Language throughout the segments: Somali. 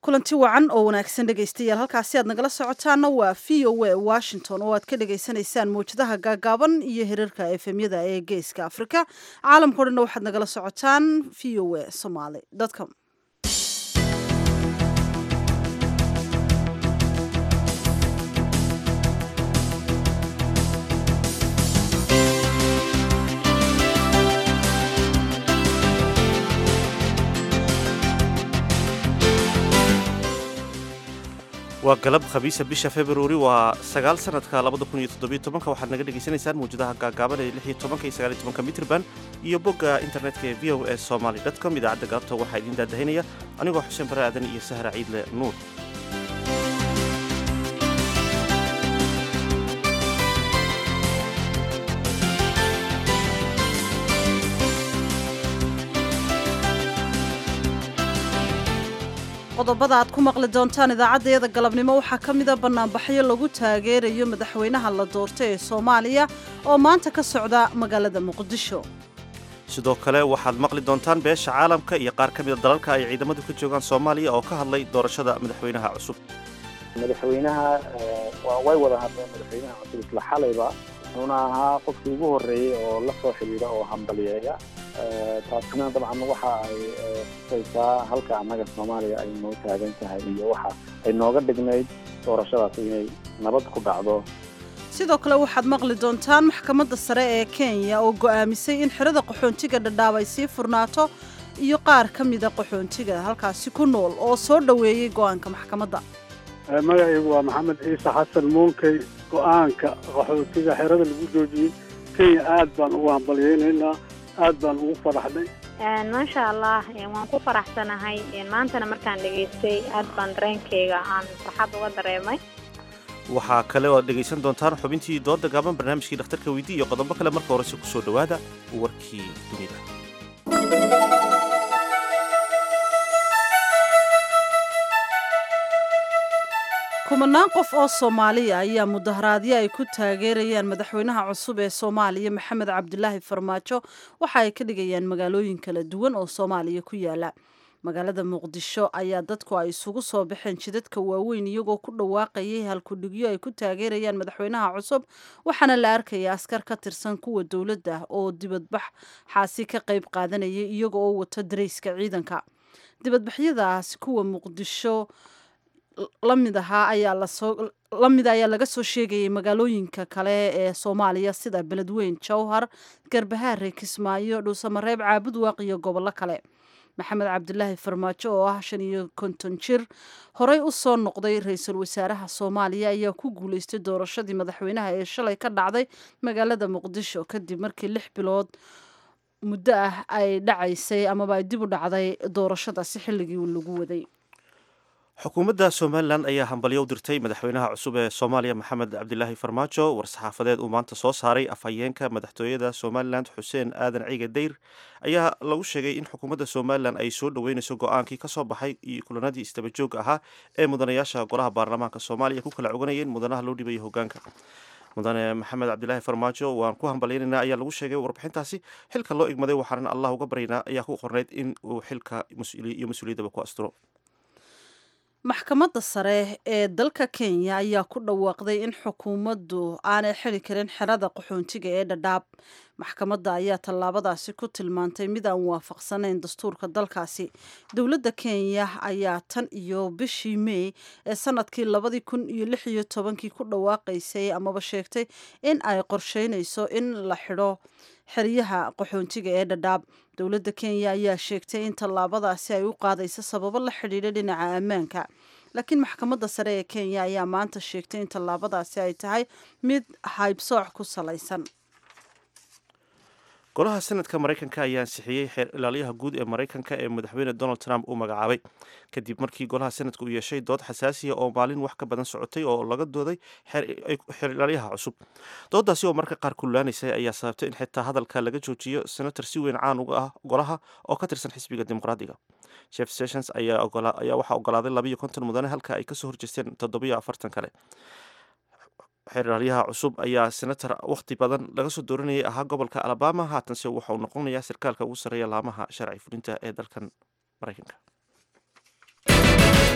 kulanti wacan oo wanaagsan dhegaystayaal halkaasi aad nagala socotaana waa v o a washington oo aad ka dhagaysanaysaan mawjadaha gaagaaban iyo hirarka efemyada ee geeska afrika caalamkao dhanna waxaad nagala socotaan v o a somaly com waa galab khamiisa bisha februari waa sagaal sanadka labada kun iyo toddobiyo tobanka waxaad naga dhegaysanaysaan mawjadaha gaagaaban ee lix iyo tobanka iyo sagaal iyo tobanka mitrban iyo bogga internetka ee v o s somaly dotcom idaacadda galabta waxaa idiin daadahinaya anigoo xuseen bare aadan iyo sahra ciidle nuur qodobada aad ku maqli doontaan idaacaddayada galabnimo waxaa ka mida bannaanbaxyo lagu taageerayo madaxweynaha la doortay ee soomaaliya oo maanta ka socda magaalada muqdisho sidoo kale waxaad maqli doontaan beesha caalamka iyo qaar ka mida dalalka ay ciidamadu ka joogaan soomaaliya oo ka hadlay doorashada madaxweynaha cusub madaxweynaha way wada hadleen madaxweynaha cusub isla xalayba wuxuuna ahaa qofkii ugu horreeyey oo la soo xidhiidha oo hambaliyeeya taasina dabcan waxa ay tusaysaa halka annaga soomaaliya ay noo taagan tahay iyo waxa ay nooga dhignayd doorashadaas inay nabad ku dhacdo sidoo kale waxaad maqli doontaan maxkamadda sare ee kenya oo go'aamisay in xirada qaxoontiga dhadhaab ay sii furnaato iyo qaar ka mida qaxoontiga halkaasi ku nool oo soo dhoweeyey go'aanka maxkamadda magacaygu waa maxamed ciise xasan muunkey go'aanka qaxootiga xerada lagu joojiyey kenya aad baan ugu hambalyeynaynaa aad baan ugu faraxnay maasha allah waan ku faraxsanahay maantana markaan dhegaystay aad baan dareenkayga aan farxad uga dareemay waxaa kale oo ad dhegaysan doontaan xubintii dooda gaaban barnaamijkii dhakhtarka weydii iyo qodobo kale marka horese ku soo dhowaada warkii dunida kumanaan qof oo soomaaliya ayaa mudaharaadyo ay ku taageerayaan madaxweynaha cusub ee soomaaliya maxamed cabdilaahi farmaajo waxa ay ka dhigayaan magaalooyin kala duwan oo soomaaliya ku yaala magaalada muqdisho ayaa dadku ay isugu soo baxeen jidadka waaweyn iyagoo ku dhawaaqayay halkudhigyo ay ku taageerayaan madaxweynaha cusub waxaana la arkaya askar ka tirsan kuwa dowladda oo dibadbax xaasi ka qayb qaadanayay iyaga oo wata darayska ciidanka dibadbaxyadaasi kuwa muqdisho lamid ahaa ayaa lasoo lamid ayaa laga soo sheegayay magaalooyinka kale ee soomaaliya sida beledweyn jowhar garbahaare kismaayo dhuusamareeb caabud waaq iyo gobollo kale maxamed cabdilaahi farmaajo oo ah shan iyo konton jir horey u soo noqday ra-iisul wasaaraha soomaaliya ayaa ku guuleystay doorashadii madaxweynaha ee shalay ka dhacday magaalada muqdisho kadib markii lix bilood muddo ah ay dhacaysay amaba ay dib u dhacday doorashadaasi xilligii lagu waday xukuumadda somalilan ayaa hambalyo u dirtay madaxweynaha cusub ee soomaaliya maxamed cabdilaahi farmaajo war-saxaafadeed uu maanta soo saaray afhayeenka madaxtooyada somalilan xuseen aadan ciige dayr ayaa lagu sheegay in xukuumadda somalilan ay soo dhoweynayso go-aankii ka soo baxay iyo kulanadii istabajooga ahaa ee mudanayaasha golaha baarlamaanka soomaaliya ku kala coganayeen mudanaha loo dhibayo hogaanka mudane maxamed cabdilaahi farmaajo waan ku hambalyaynayna ayaa lagu sheegay warbixintaasi xilka loo igmaday waxaanan allah uga baryaynaa ayaa ku qornayd in uu xilka iyo mas-uuliyaddaba ku asturo maxkamadda sare ee dalka kenya ayaa ku dhawaaqday in xukuumaddu aanay xili karin xerada qaxoontiga ee dhadhaab maxkamadda ayaa tallaabadaasi ku tilmaantay mid aan waafaqsanayn dastuurka dalkaasi dowladda kenya ayaa tan iyo bishii mey ee sanadkii labadii kun iyo lix iyo tobankii ku dhawaaqaysay amaba sheegtay in ay qorsheynayso in la xidho xeryaha qaxoontiga ee dhadhaab dowladda kenya ayaa sheegtay in tallaabadaasi ay u qaadayso sababo la xidhiidha dhinaca ammaanka laakiin maxkamadda sare ee kenya ayaa maanta sheegtay in tallaabadaasi ay tahay mid haybsooc ku salaysan golaha senadka maraykanka ayaa ansixiyey xeer ilaaliyaha guud ee maraykanka ee madaxweyne donald trump uu magacaabay kadib markii golaha senadka uu yeeshay dood xasaasiya oo maalin wax ka badan socotay oo laga dooday xeer ilaalyaha cusub doodaasi oo marka qaar kullaanaysay ayaa sababtay in xitaa hadalka laga joojiyo senator si weyn caan uga ah golaha oo ka tirsan xisbiga dimuqraadiga jeff sessions ayaa waxaa ogolaaday labayo konton mudane halka ay kasoo horjeesteen toddobiyo afartan kale xeer ilaalyaha cusub ayaa senator wakhti badan laga soo dooranayay ahaa gobolka alabama haatanse waxa uu noqonayaa sarkaalka ugu sarreeya laamaha sharci fulinta ee dalkan maraykanka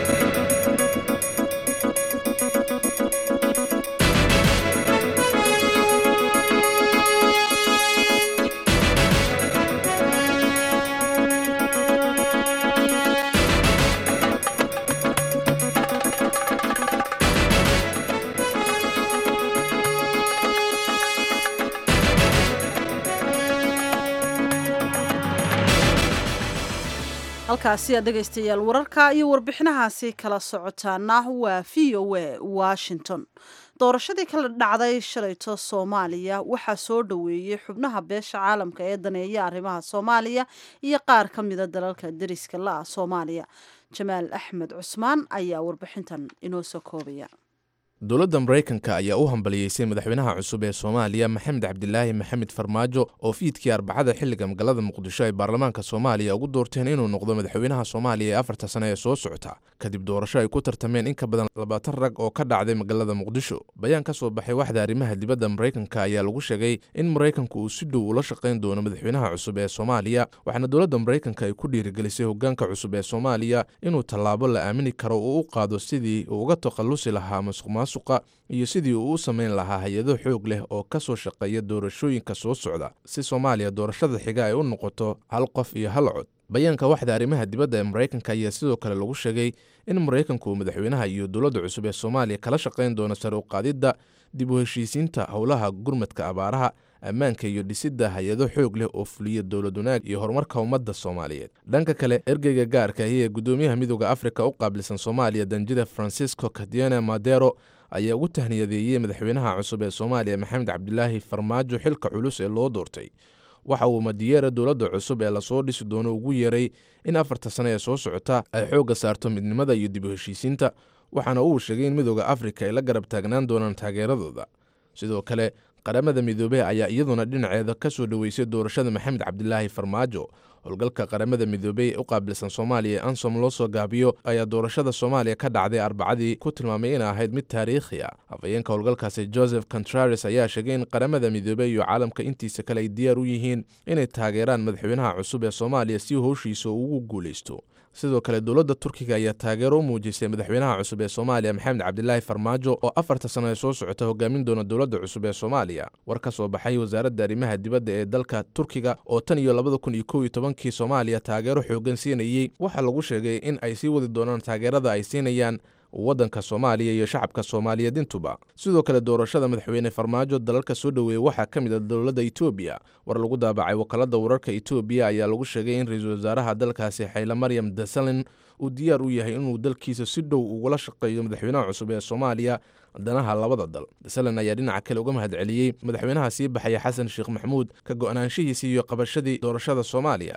halkaasi aad dhegaystayaal wararka iyo warbixinahaasi kala socotaana waa v o a washington doorashadii kala dhacday shalayto soomaaliya waxaa soo dhoweeyey xubnaha beesha caalamka ee daneeya arrimaha soomaaliya iyo qaar ka mida dalalka deriska la-ah soomaaliya jamaal axmed cusmaan ayaa warbixintan inoo soo koobaya dowladda maraykanka ayaa u hambaliyeysay madaxweynaha cusub ee soomaaliya maxamed cabdilaahi maxamed farmaajo oo fiidkii arbacada xilliga magaalada muqdisho ay baarlamaanka soomaaliya ugu doorteen inuu noqdo madaxweynaha soomaaliya ee afarta sane ee soo socota kadib doorasho ay ku tartameen in ka badan labaatan rag oo ka dhacday magaalada muqdisho bayaan ka soo baxay waxda arrimaha dibadda maraykanka ayaa lagu sheegay in maraykanku uu si dhow ula shaqayn doono madaxweynaha cusub ee soomaaliya waxaana dowladda maraykanka ay ku dhiirigelisay hogaanka cusub ee soomaaliya inuu tallaabo la aamini karo uu u qaado sidii uu uga takhallusi lahaa masuqmaasuq iyo sidii uu u samayn lahaa hay-ado xoog leh oo ka soo shaqeeya doorashooyinka soo socda si soomaaliya doorashada xiga ay u noqoto hal qof iyo hal cod bayaanka waxda arrimaha dibadda ee maraykanka ayaa sidoo kale lagu sheegay in maraykanku uu madaxweynaha iyo dowladda cusub ee soomaaliya kala shaqayn doono sare u qaadidda dib u heshiisiinta howlaha gurmadka abaaraha ammaanka iyo dhisidda hay-ado xoog leh oo fuliya dowlad wanaag iyo horumarka ummadda soomaaliyeed dhanka kale ergeyga gaarka ahi ee guddoomiyaha midooda afrika u qaabilsan soomaaliya danjida francisco cadiana madero ayaa ugu tahniyadeeyey madaxweynaha cusub ee soomaaliya maxamed cabdilaahi farmaajo xilka culus ee loo doortay waxa uu madiyeera dowladda cusub ee lasoo dhisi doono ugu yeeray in afarta sane ee soo socota ay xoogga saarto midnimada iyo dib u heshiisiinta waxaana uu sheegay in midooda afrika ay la garab taagnaan doonaan taageeradooda sidoo kale qaramada midoobey ayaa iyaduna dhinaceeda ka soo dhoweysay doorashada maxamed cabdilaahi farmaajo howlgalka qaramada midoobey ee u qaabilsan soomaaliya ee ansom loo soo gaabiyo ayaa doorashada soomaaliya ka dhacday arbacadii ku tilmaamay inay ahayd mid taariikhi ah hafayeenka howlgalkaasi joseph contrares ayaa sheegay in qaramada midoobey iyo caalamka intiisa kale ay diyaar u yihiin inay taageeraan madaxweynaha cusub ee soomaaliya si howshiisa ugu guulaysto sidoo kale dowladda turkiga ayaa taageero u muujisay madaxweynaha cusub ee soomaaliya maxamed cabdilaahi farmaajo oo afarta sano ee soo socota hogaamin doona dowladda cusub ee soomaaliya war ka soo baxay wasaaradda arrimaha dibadda ee dalka turkiga oo tan iyo labada kun iyo kow iyo tobankii soomaaliya taageero xoogan siinayey waxaa lagu sheegay in ay sii wadi doonaan taageerada ay siinayaan waddanka soomaaliya iyo shacabka soomaaliyeed intuba sidoo kale doorashada madaxweyne farmaajo dalalka soo dhoweeya waxaa ka mid a dowladda etoobiya war lagu daabacay wakaalada wararka etoobiya ayaa lagu sheegay in ra-iisul wasaaraha dalkaasi xayle maryam dasalin uu diyaar u yahay inuu dalkiisa si dhow ugula shaqeeyo madaxweynaha cusub ee soomaaliya danaha labada dal dasalin ayaa dhinaca kale uga mahad celiyey madaxweynaha sii baxaya xasan sheekh maxamuud ka go-naanshihiisii iyo qabashadii doorashada soomaaliya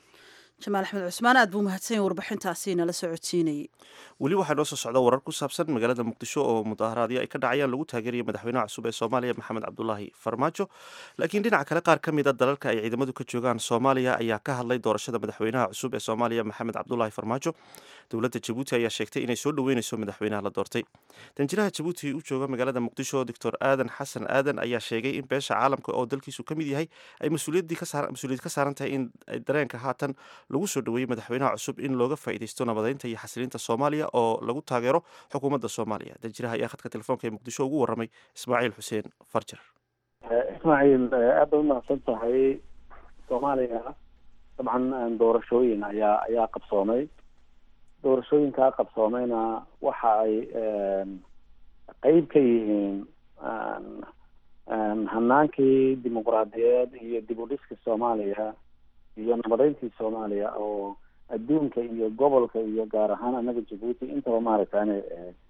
jamaal axmed cusmaan aad buu mahadsanyahy warbixintaasi nala socodsiinayay weli waxaa noo soo socda warar ku saabsan magaalada muqdisho oo mudaharaadyo ay ka dhacayaan lagu taageeraya madaxweynaha cusub ee soomaaliya maxamed cabdulaahi farmaajo laakiin dhinaca kale qaar ka mid a dalalka ay ciidamadu ka joogaan soomaaliya ayaa ka hadlay doorashada madaxweynaha cusub ee soomaaliya maxamed cabdulaahi farmaajo dowladda jabuuti ayaa sheegtay inay soo dhoweyneyso madaxweynaha la doortay danjiraha jabuuti u jooga magaalada muqdisho doctor aadan xasan aadan ayaa sheegay in beesha caalamka oo dalkiisu ka mid yahay ay mas-uuliyad ka saaran tahay in dareenka haatan lagu soo dhoweeyey madaxweynaha cusub in looga faa'iidaysto nabadeynta iyo xasilinta soomaaliya oo lagu taageero xukuumadda soomaaliya danjiraha ayaa khadka telefoonka ee muqdisho ugu warramay ismaaciil xuseen farjar ismaaciil aad bay umahadsan tahay soomaaliya dabcan doorashooyin ayaa ayaa qabsoomay doorashooyinkaa qabsoomayna waxa ay qeyb ka yihiin hanaankii dimuqraadiyeed iyo dib u dhiska soomaaliya iyo nabadeyntii soomaaliya oo adduunka iyo gobolka iyo gaar ahaan anaga jabuuti intaba maaragtane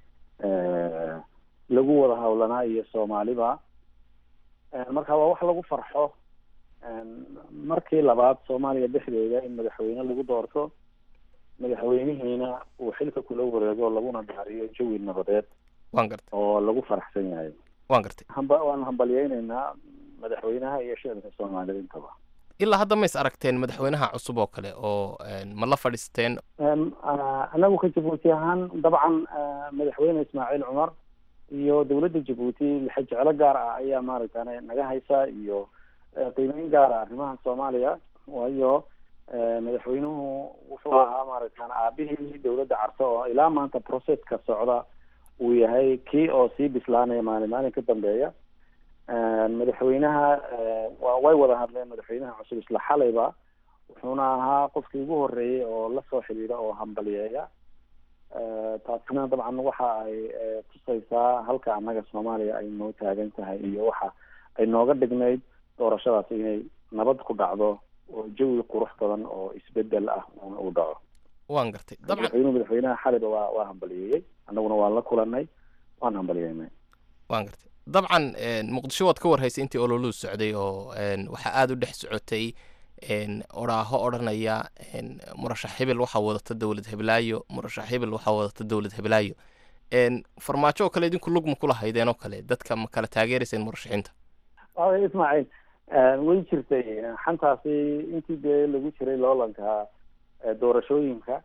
lagu wada hawlanaa iyo soomaaliba marka waa wax lagu farxo markii labaad soomaaliya dhexdeeda in madaxweyne lagu doorto madaxweynihiina uu xilka kula wareego laguna dhaariyo jawi nabadeed waan gartay oo lagu faraxsan yahay waan gartay hamba waanu hambalyeyneynaa madaxweynaha iyo shicibka soomaalida intaba ilaa hadda ma is aragteen madaxweynaha cusub oo kale oo ma la fadhiisteen anagu ka jabuuti ahaan dabcan madaxweyne ismaaciil cumar iyo dowladda jabuuti lixa jeclo gaar ah ayaa maaragtane naga haysa iyo qiimeyn gaar ah arrimaha soomaaliya waayo madaxweynuhu wuxuu ahaa maaragtaan aabihii dowladda carso oo ilaa maanta processka socda uu yahay kii oo sii bislaanaya maalin maalin ka dambeeya madaxweynaha wa way wada hadleen madaxweynaha cusub isla xalayba wuxuuna ahaa qofkii ugu horeeyey oo lasoo xidhiidha oo hambaliyeeya taasina dabcan waxa ay tusaysaa halka annaga soomaaliya ay noo taagan tahay iyo waxa ay nooga dhignayd doorashadaas inay nabad ku dhacdo oo jawi qurux badan oo isbedel ah uu dhaco waan gartay dabcan madaxweynuhu madaxweynaha xaliba waa waa hambaliyeeyey annaguna waan la kulanay waan hambaliyeynay waan gartay dabcan muqdisho waad ka warhaysay intii ololuu socday oo waxaa aada u dhex socotay oraaho odhanaya murashax hebel waxaa wadata dowlad heblaayo murashax hebel waxaa wadata dowlad heblaayo farmaajo oo kale idinku lugma kula haydeen oo kale dadka ma kala taageerayseen murashaxiinta ismaaciil way jirtay xantaasi intii dee lagu jiray loolanka doorashooyinka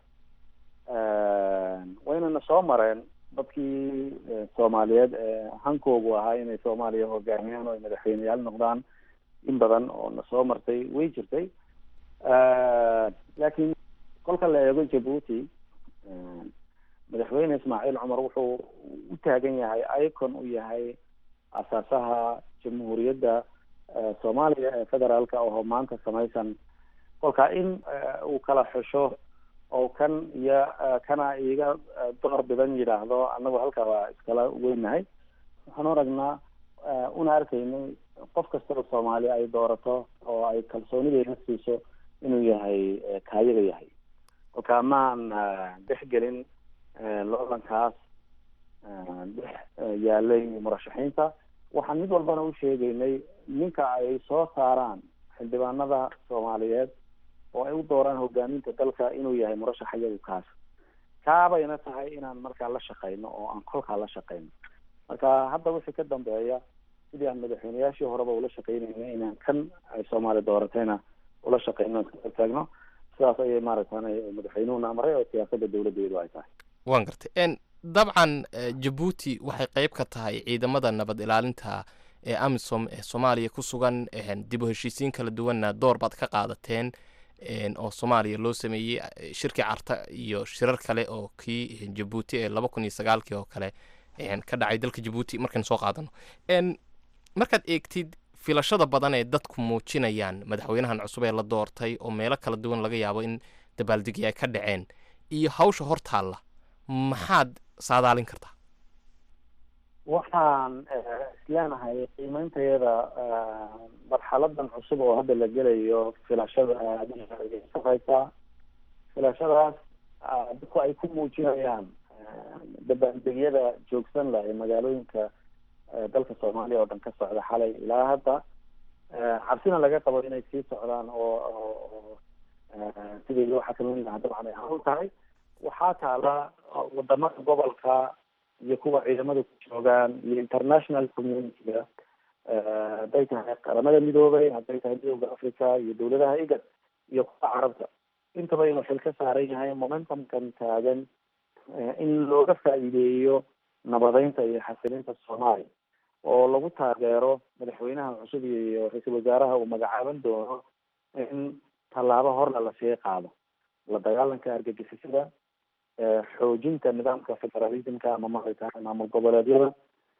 waynana soo mareen dadkii soomaaliyeed ee hankoogu ahaa inay soomaaliya hogaamiyaan oo ay madaxweyneyaal noqdaan in badan oo na soo martay way jirtay laakiin kolka la eego jabuuti madaxweyne ismaaciil cumar wuxuu u taagan yahay icon u yahay asaasaha jamhuuriyadda soomaaliya ee federaalka oo maanta samaysan kolka in uu kala xusho oo kan iyo kana iga door bidan yidhaahdo annagu halkaa waa iskala weynahay waxaan aragnaa una arkaynay qof kastaba soomaali ay doorato oo ay kalsoonideeda siiso inuu yahay kaayaga yahay kolka maan dhexgelin loolankaas dhex yaalay murashaxiinta waxaan mid walbana u sheegaynay ninka ay soo saaraan xildhibaanada soomaaliyeed oo ay u dooraan hogaaminta dalka inuu yahay murashax iyagu kaas kaabayna tahay inaan markaa la shaqeyno oo aan kolkaa la shaqeyno marka hadda wixii ka dambeeya sidii aan madaxweyneyaashii horeba ula shaqeynayna inaan kan ay soomaali dooratayna ula shaqeyno iska taagno sidaas ayay maaragtan madaxweynuhuna amray oo siyaasada dowladeedu ay tahay waan gartay dabcan jabuuti waxay qeyb ka tahay ciidamada nabad ilaalinta ee amisom ee soomaaliya ku sugan dib u heshiisiin kala duwanna door baad ka qaadateen oo soomaaliya loo sameeyey shirkii carta iyo shirar kale oo kii jabuuti ee laba kun iyo sagaalkii oo kale ka dhacay dalka jabuuti markaynu soo qaadano markaad eegtid filashada badan ee dadku muujinayaan madaxweynahan cusub ee la doortay oo meelo kala duwan laga yaabo in dabaaldegi ay ka dhaceen iyo hawsha hortaalla maxaad saadaalin kartaa waxaan isleenahay qiimeyntayada marxaladan cusub oo hadda la gelayo filashada sareysa filashadaas dadku ay ku muujinayaan dabaaldegyada joogsan lah ee magaalooyinka dalka soomaaliya oo dhan ka socda xalay ilaa hadda cabsina laga qabo inay sii socdaan oo sidii loo xakameyn lahaa dabcan ay hawl tahay waxaa taala wadamada gobolka iyo kuwa ciidamada ku joogaan iyo international community-ga hadday tahay qaramada midoobay hadday tahay midooda africa iyo dowladaha igad iyo kuwa carabta intaba inuu xil ka saaran yahay momentumkan taagan in looga faa'iideeyo nabadeynta iyo xasilinta soomaaliya oo lagu taageero madaxweynaha cusub iyo ra-iisul wasaaraha uu magacaaban doono in tallaabo horna lasii qaado la dagaalanka argagixisada xoojinta nidaamka federalismka ama maaragta maamul goboleedyada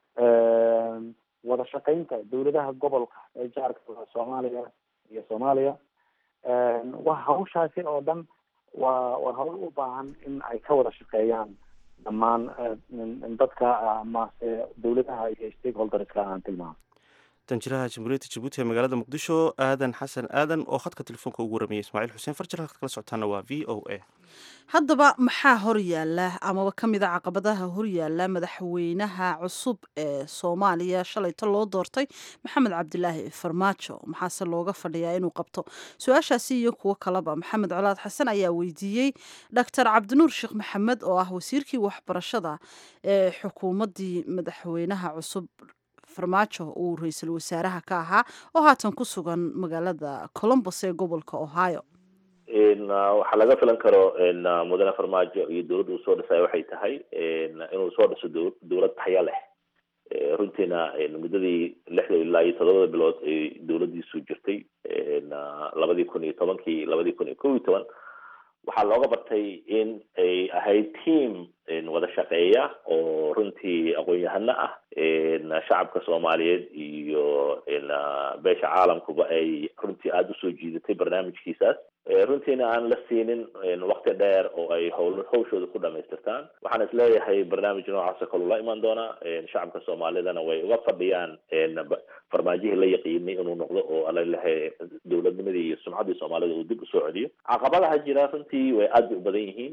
wada shaqeynta dowladaha gobolka ee jaarka soomaaliya iyo soomaaliya waa hawshaasi oo dhan waa waa hawl u baahan in ay ka wada shaqeeyaan dhammaan dadka amase dowladaha iyo stakeholderska aan tilmaamo danjiraha jamhuuriyadda jabuuti ee magaalada muqdisho aadan xasan aadan oo khadka telefoonka ugu warramiyay ismaaciil xuseen farjar halkaad kala socotaana waa v o a haddaba maxaa horyaala amaba ka mid a caqabadaha horyaala madaxweynaha cusub ee soomaaliya shalayto loo doortay maxamed cabdilaahi farmaajo maxaase looga fadhiyaa inuu qabto su-aashaasi iyo kuwo kaleba maxamed colaad xasan ayaa weydiiyey doctor cabdinuur sheekh maxamed oo ah wasiirkii waxbarashada ee xukuumaddii madaxweynaha cusub farmaajo uu ra-iisul wasaaraha ka ahaa oo haatan ku sugan magaalada colombos ee gobolka ohio waxaa laga filan karo mudane farmaajo iyo dowladda uu soo dhisay waxay tahay inuu soo dhiso dowlad taxya leh runtiina muddadii lixda ilaa iyo todobada bilood ay dowladdiisu jirtay labadii kun iyo tobankii labadii kun iyo kow iyo toban waxaa looga bartay in ay ahayd team wada shaqeeya oo runtii aqoon-yahano ah shacabka soomaaliyeed iyo beesha caalamkuba ay runtii aada usoo jiidatay barnaamijkiisaas runtiina aan la siinin wakti dheer oo ay howl hawshooda ku dhamaystirtaan waxaan isleeyahay barnaamij noocaas oo kaleu la imaan doonaa shacabka soomaalidana way uga fadhiyaan farmaajihii la yaqiinay inuu noqdo oo alalahay dowladnimadii iyo sumcaddii soomaalida uu dib usoo celiyo caqabadaha jira runtii way aad bay u badan yihiin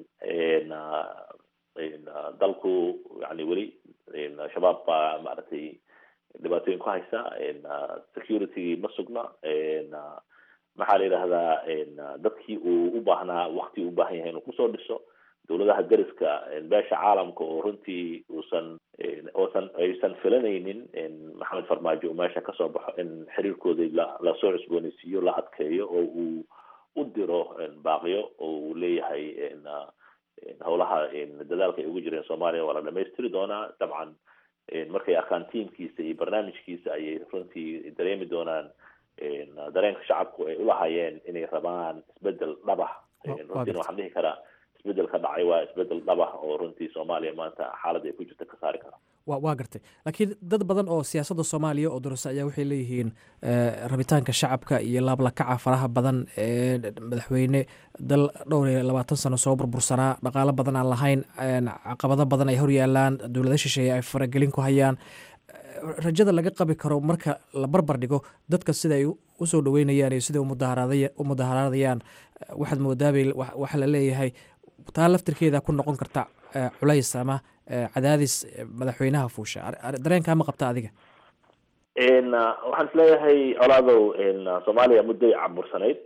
dalku yani weli shabaab baa maaragtay dhibaatooyin ku haysa security ma sugna maxaa la yidhahdaa dadkii uu u baahnaa wakti u baahan yahay inuu kusoo dhiso dowladaha dariska beesha caalamka oo runtii uusan oosan aysan filanaynin maxamed farmaajo uu meesha kasoo baxo in xiriirkoodii la lasoo cusbooneysiiyo la adkeeyo oo uu u diro baaqiyo oo uu leeyahay howlaha dadaalka ay ugu jireen soomaaliya waa la dhamaystiri doonaa dabcan markay arkaan tiamkiisa iyo barnaamijkiisa ayay runtii dareemi doonaan dareenka shacabku ay ulahaayeen inay rabaan isbedel dhabah runtiina waxaan dhihi karaa isbedel ka dhacay waa isbedel dhabah oo runtii soomaaliya maanta xaaladda ay ku jirta ka saari kara wa waa gartay laakiin dad badan oo siyaasadda soomaaliya oo durasa ayaa waxay leeyihiin rabitaanka shacabka iyo laablakaca faraha badan ee madaxweyne dal dhowr iyo labaatan sano soo burbursanaa dhaqaalo badan aan lahayn caqabado badan ay horyaalaan dowlada shisheeye ay faragelin ku hayaan rajada laga qabi karo marka la barbar dhigo dadka sida ay usoo dhaweynayaan iyo sida u mudaharaadayaan waxaad moodaabay waxa la leeyahay taa laftirkeeda ku noqon karta culays ama cadaadis madaxweynaha fuusha dareenkaa ma qabta adiga waxaan isleeyahay colaadow soomaaliya mudday cabursanayd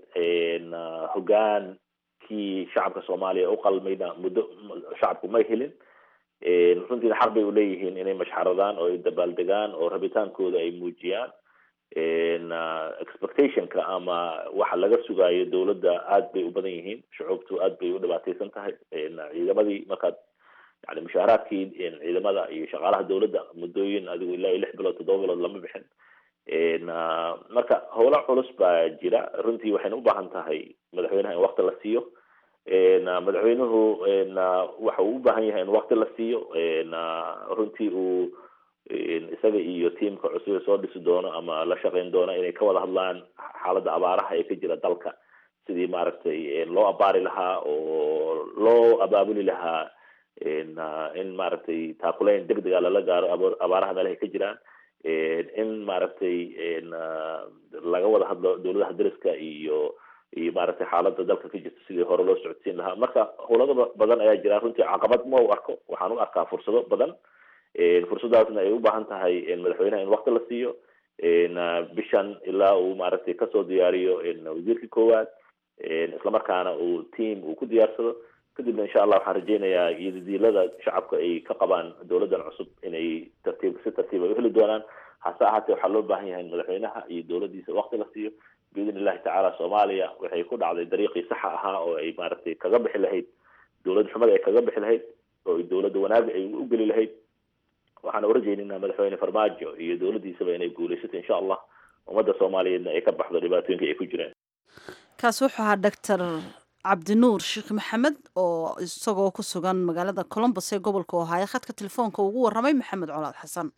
hogaankii shacabka soomaaliya u qalmayna muddo shacabku may helin runtiina xaq bay uleeyihiin inay mashxaradaan oo ay dabaaldegaan oo rabitaankooda ay muujiyaan expectationka ama waxa laga sugaayo dowladda aad bay u badan yihiin shucuubtu aad bay u dhibaateysan tahay ciidamadii markaad yani mushaaharaadkii ciidamada iyo shaqaalaha dowladda muddooyin adigu ilaa iyo lix bilood toddoba bilood lama bixin marka howlo culus baa jira runtii waxayna u baahan tahay madaxweynaha in wakti la siiyo madaxweynuhu waxa uu u baahan yahay in wakti la siiyo runtii uu isaga iyo tiamka cusub ee soo dhisi doono ama la shaqeyn doono inay ka wada hadlaan xaaladda abaaraha ee ka jira dalka sidii maaragtay loo abaari lahaa oo loo abaabuli lahaa in maaragtay taakulayn deg dega lala gaaro abaaraha meelahay ka jiraan in maaragtay laga wada hadlo dowladaha dariska iyo iyo maaragtay xaaladda dalka ka jirta sidii hore loo socodsiin lahaa marka howlado badan ayaa jira runtii caqabad ma u arko waxaan u arkaa fursado badan fursadaasna ay u baahan tahay madaxweynaha in wakti la siiyo bishan ilaa uu maaragtay kasoo diyaariyo wasiirkii koowaad islamarkaana uu team uu ku diyaarsado kadibna insha allah waxaan rajeynayaa iyodiilada shacabka ay ka qabaan dowladdan cusub inay tartiib si tartiib ay uheli doonaan hase ahaatee waxaa loo baahan yahay in madaxweynaha iyo dowladdiisa wakti la siiyo biidn illahi tacaala soomaaliya waxay ku dhacday dariiqii saxa ahaa oo ay maaragtay kaga bixi lahayd dowlad xumada ay kaga bixi lahayd oo dowladda wanaaga ay u geli lahayd waxaan urajeyninaa madaxweyne farmaajo iyo dowladdiisaba inay guuleysato insha allah ummadda soomaaliyeedna ay ka baxdo dhibaatooyinka ay ku jireen kaasi wuxuu ahaa doctor cabdinuur sheekh maxamed oo isagoo ku sugan magaalada colombos ee gobolka ohaayo khadka telefoonka ugu warramay maxamed colaad xasan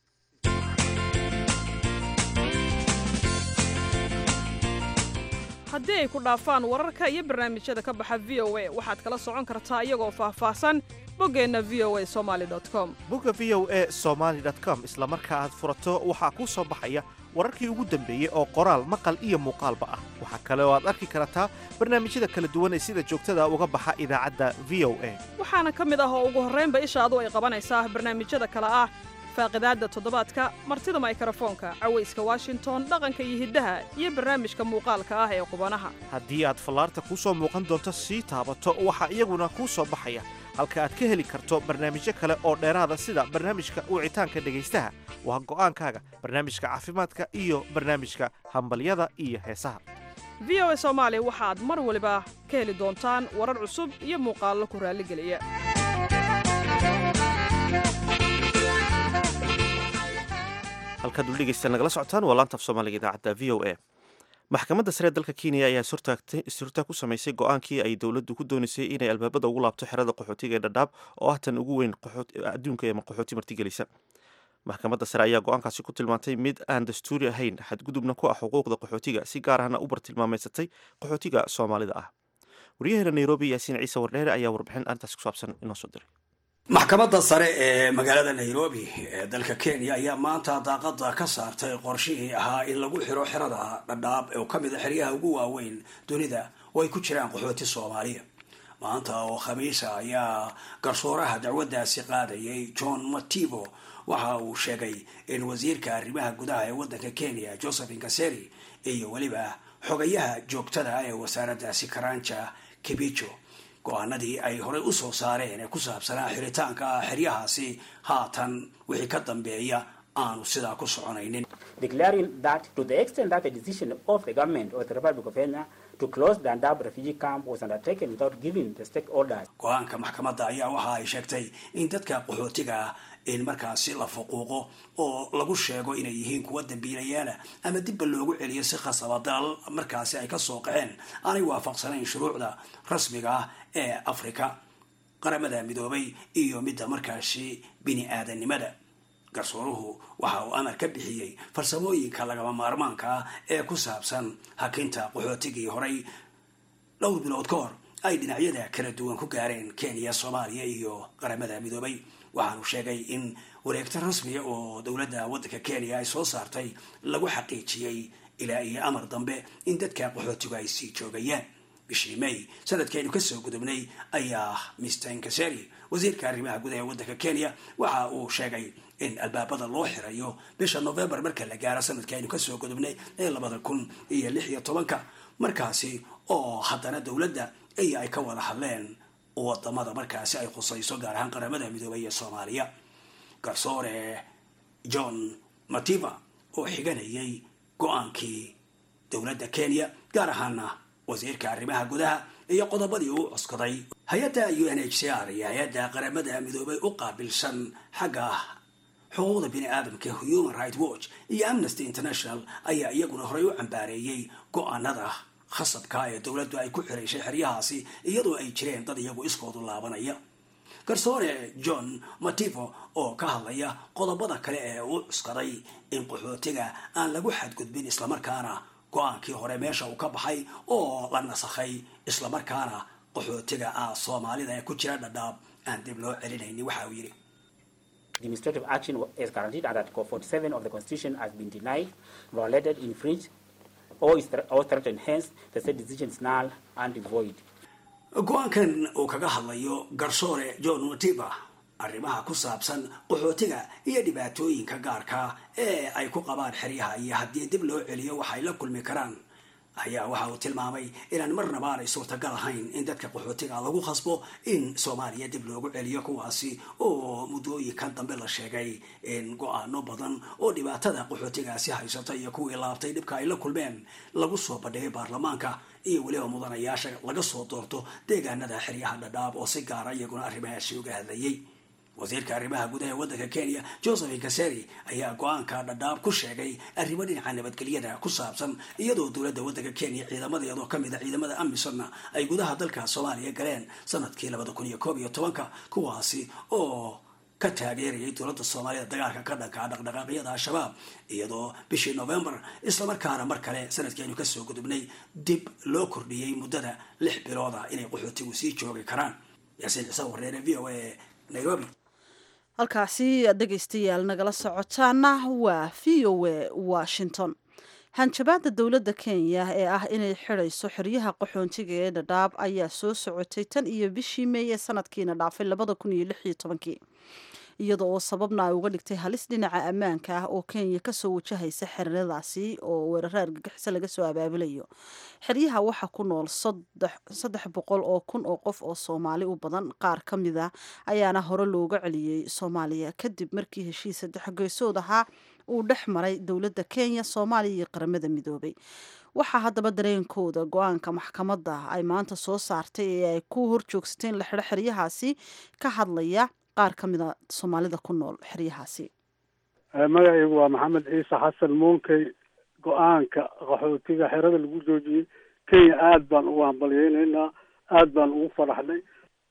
haddii ay ku dhaafaan wararka iyo barnaamijyada ka baxa v o a waxaad kala socon kartaa iyagoo faahfaahsan boggeenna v o a somaali com bogga v o a somaali com isla marka aad furato waxaa kuu soo baxaya wararkii ugu dambeeyey oo qoraal maqal iyo muuqaalba ah waxaa kale oo aad arki kartaa barnaamijyada kala duwan ee sida joogtada uga baxa idaacadda v o a waxaana ka mid ah oo ugu horraynba ishaadu ay qabanaysaa barnaamijyada kale ah faaqidaadda toddobaadka martida maykrofoonka cawayska washington dhaqanka iyo hiddaha iyo barnaamijka muuqaalka ah ee qubanaha haddii aad fallaarta kuu soo muuqan doonto sii taabato waxaa iyaguna kuu soo baxaya halka aad ka heli karto barnaamijyo kale oo dheeraada sida barnaamijka wicitaanka dhegaystaha waa go'aankaaga barnaamijka caafimaadka iyo barnaamijka hambalyada iyo heesaha v o a soomaali waxaad mar waliba ka heli doontaan warar cusub iyo muuqaallo ku raalligeliya halkaad ul dhegeystaan nagala socotaan waa laanta af soomaaliga idaacadda v o a maxkamadda sare ee dalka kenya ayaa surtaag ku samaysay go-aankii ay dowladdu ku doonaysay inay albaabada ugu laabto xerada qaxootiga ee dhadhaab oo ah tan ugu weyn adduunka ee qaxooti martigelisa maxkamadda sare ayaa go-aankaasi ku tilmaantay mid aan dastuuri ahayn xadgudubna ku ah xuquuqda qaxootiga si gaar ahna u bartilmaameysatay qaxootiga soomaalida ah waryaheena nairobi yaasiin ciise wardheere ayaa warbixin arrintaasi ku saabsan inoo soo diray maxkamadda sare ee magaalada nairobi ee dalka kenya ayaa maanta daaqada ka saartay qorshihii ahaa in lagu xiro xerada dhadhaab oo ka mid a xeryaha ugu waaweyn dunida oo ay ku jiraan qaxooti soomaaliya maanta oo khamiisa ayaa garsooraha dacwaddaasi qaadayay john mativo waxa uu sheegay in wasiirka arrimaha gudaha ee waddanka kenya joseph inkaseri iyo weliba xogayaha joogtada ah ee wasaaraddaasi karanja kibijo go-aanadii ay horey usoo saareen ee ku saabsanaa xiritaanka xeryahaasi haatan wixii ka dambeeya aanu sidaa ku soconaynin declaring that to the extent that the decision of the government of the Republic of Kenya to close the Dadaab refugee camp was undertaken without giving the stakeholders. go-aanka maxkamadda ayaa waxa ay sheegtay in dadka qaxootiga in markaasi la fuquuqo oo lagu sheego inay yihiin kuwa dambiilayaala ama dibba loogu celiyo si khasaba dalal markaasi ay kasoo qaceen aanay waafaqsanayn shuruucda rasmiga ah ee afrika qaramada midoobay iyo midda markaasi bini aadanimada garsooruhu waxa uu amar ka bixiyey farsamooyinka lagama maarmaanka ah ee ku saabsan hakinta qaxootigii horay dhowr bilood ka hor ay dhinacyada kala duwan ku gaareen kenya soomaaliya iyo qaramada midoobay waxaanu sheegay in wareegto rasmiya oo dowladda waddanka kenya ay soo saartay lagu xaqiijiyey ilaa iyo amar dambe in dadka qaxootigu ay sii joogayaan bishii may sanadkaynu kasoo gudubnay ayaa mr inkaseri wasiirka arrimaha gudaha ee waddanka kenya waxa uu sheegay in albaabada loo xirayo bisha novembar marka la gaaro sanadkaynu kasoo gudubnay ee labada kun iyo lix iyo tobanka markaasi oo haddana dowladda iyo ay ka wada hadleen wadamada markaasi ay khusayso gaar ahaan qaramada midoobay ee soomaaliya garsoore john mativa oo xiganayay go-aankii dowladda kenya gaar ahaana wasiirka arrimaha gudaha iyo qodobadii uu cuskaday hay-adda u n h c r iyo hay-adda qaramada midoobay u qaabilsan xagga xuquuqda bini aadamka human right watch iyo amnesty international ayaa iyaguna horey u cambaareeyey go-aanada khasabka ee dowladdu ay ku xirayshay xeryahaasi iyadoo ay jireen dad iyagu iskoodu laabanaya garsoore john mativo oo ka hadlaya qodobada kale ee uu cuskaday in qaxootiga aan lagu xadgudbin islamarkaana go-aankii hore meesha uu ka baxay oo la nasakhay islamarkaana qaxootiga ah soomaalida ee ku jira dhadhaab aan dib loo celinaynin waxa uu yidhi Administrative action is guaranteed under Article 47 of the Constitution has been denied, violated, infringed, or is thre- or threatened. Hence, the said decision is null and void. go-aankan uu kaga hadlayo garsoore john matiba arrimaha ku saabsan qaxootiga iyo dhibaatooyinka gaarka ee ay ku qabaan xeryaha iyo haddii dib loo celiyo waxay la kulmi karaan ayaa waxa uu tilmaamay inaan marnaba aanay suurtagal ahayn in dadka qaxootiga lagu khasbo in soomaaliya dib loogu celiyo kuwaasi oo muddooyinkan dambe la sheegay in go-aano badan oo dhibaatada qaxootigaasi haysata iyo kuwii laabtay dhibka ay la kulmeen lagu soo bandhigay baarlamaanka iyo weliba mudanayaasha laga soo doorto deegaanada xeryaha dhadhaab oo si gaara iyaguna arrimahaasi uga hadlayay wasiirka arrimaha gudaha ee waddanka kenya joseph inkaseri ayaa go-aanka dhadhaab ku sheegay arrimo dhinaca nabadgelyada ku saabsan iyadoo dowladda waddanka kenya ciidamadeedoo kamid a ciidamada amisonna ay gudaha dalka soomaaliya galeen sanadkii labada kun iyo koob iyo tobanka kuwaasi oo ka taageerayay dowladda soomaalida dagaalka ka dhanka dhaqdhaqaaqyada al-shabaab iyadoo bishii novembar islamarkaana mar kale sanadkeenu kasoo gudubnay dib loo kordhiyey muddada lix bilooda inay qaxootigu sii joogi karaan yaasiin ciise wareere v o a nairobi halkaasi aad dhegaystayaal nagala socotaana waa v o a washington hanjabaada dowladda kenya ee ah inay xidayso xeryaha qaxoontiga ee dhadhaab ayaa soo socotay tan iyo bishii meey ee sanadkiina dhaafay labada kun iyo lix iyo tobankii iyada oo sababna ay uga dhigtay halis dhinaca ammaanka ah oo kenya kasoo wajahaysa xeradaasi oo weeraro argagixiso laga soo abaabulayo xeryaha waxaa ku nool saddex boqol oo kun oo qof oo soomaali u badan qaar ka mid a ayaana hore looga celiyey soomaaliya kadib markii heshiis saddex geesood ahaa uu dhex maray dowladda kenya soomaaliya iyo qaramada midoobay waxaa haddaba dareenkooda go-aanka maxkamadda ay maanta soo saartay ee ay ku horjoogsateen la xidho xeryahaasi ka hadlaya qaar ka mida soomaalida ku nool xeryahaasi magacaygu waa maxamed ciise xasan muunkey go-aanka qaxootiga xerada lagu joojiyey kenya aad baan ugu hambalyeyneynaa aad baan ugu faraxnay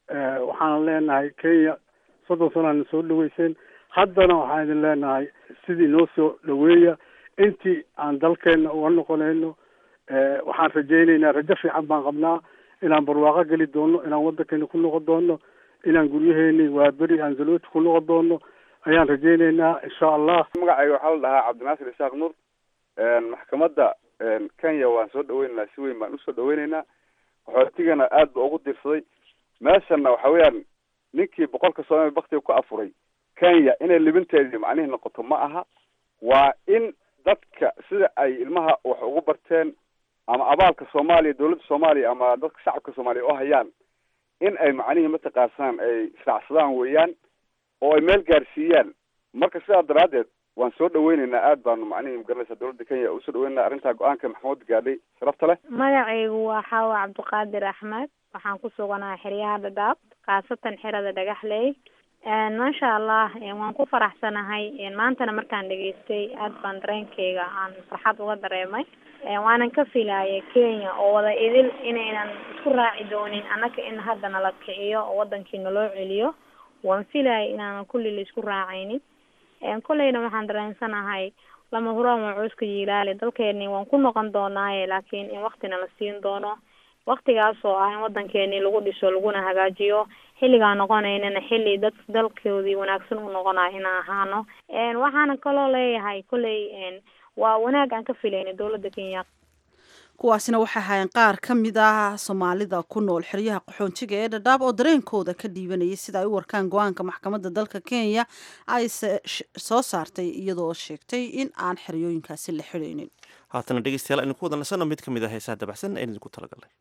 waxaan leenahay kenya soddon sanaana soo dhaweyseen haddana waxaan idin leenahay sidii noo soo dhaweeya intii aan dalkeena uga noqonayno waxaan rajayneynaa rajo fiican baan qabnaa inaan barwaaqo geli doono inaan waddankeena ku noqon doono inaan guryaheeni waa beri aan zalooti ku noqon doono ayaan rajayneynaa insha allah magacayga waxaa la dhahaa cabdinaasir isaaq nuur maxkamadda kenya waan soo dhaweyneynaa si weyn baan usoo dhaweyneynaa qaxootigana aad ba ugu dirsaday meeshana waxa weeyaan ninkii boqolka soomaaliya baktiga ku afuray kenya inay libinteedii macnihii noqoto ma aha waa in dadka sida ay ilmaha wax ugu barteen ama abaalka soomaaliya dawladda soomaaliya ama dadka shacabka soomaaliya oo hayaan in ay macnihii mataqaansan ay israacsadaan weeyaan oo ay meel gaarsiiyaan marka sidaa daraaddeed waan soo dhaweyneynaa aad baanu macnihii magaranaysa dawladda kenya usoo dhaweynaa arrintaa go-aanka maxkamadda gaadhay sharafta leh magacaygu waa xaawa cabdiqaadir axmed waxaan ku suganahay xeryaha dhadhaab khaasatan xerada dhagaxley maasha allah waan ku faraxsanahay maantana markaan dhegaystay aad baan dareenkeyga aan farxad uga dareemay waanan ka filayay kenya oo wada idil inaynan isku raaci doonin annaka in hadda nala kiciyo oo wadankii naloo celiyo waan filayay inaanan kulli la isku raacaynin kolleyna waxaan dareensanahay lama huraan waa cooska yiilaali dalkeeni waan ku noqon doonaaye laakiin in waktina la siin doono waktigaas oo ah in wadankeeni lagu dhiso laguna hagaajiyo xilligaa noqonaynana xilli dad dalkoodii wanaagsan u noqonayo inaan ahaano waxaana kaloo leeyahay kolley waa wanaag aan ka filayna dowladda kenya kuwaasina waxay ahaayeen qaar ka mid ah soomaalida ku nool xeryaha qaxoontiga ee dhadhaab oo dareenkooda ka dhiibanayay sida ay u warkaan go-aanka maxkamadda dalka kenya ay soo saartay iyadoo sheegtay in aan xeryooyinkaasi la xidhaynin haatana dhegeystayaal aynu ku wada nasano mid ka mid ah heesaha dabacsan aynu idinku talagalnay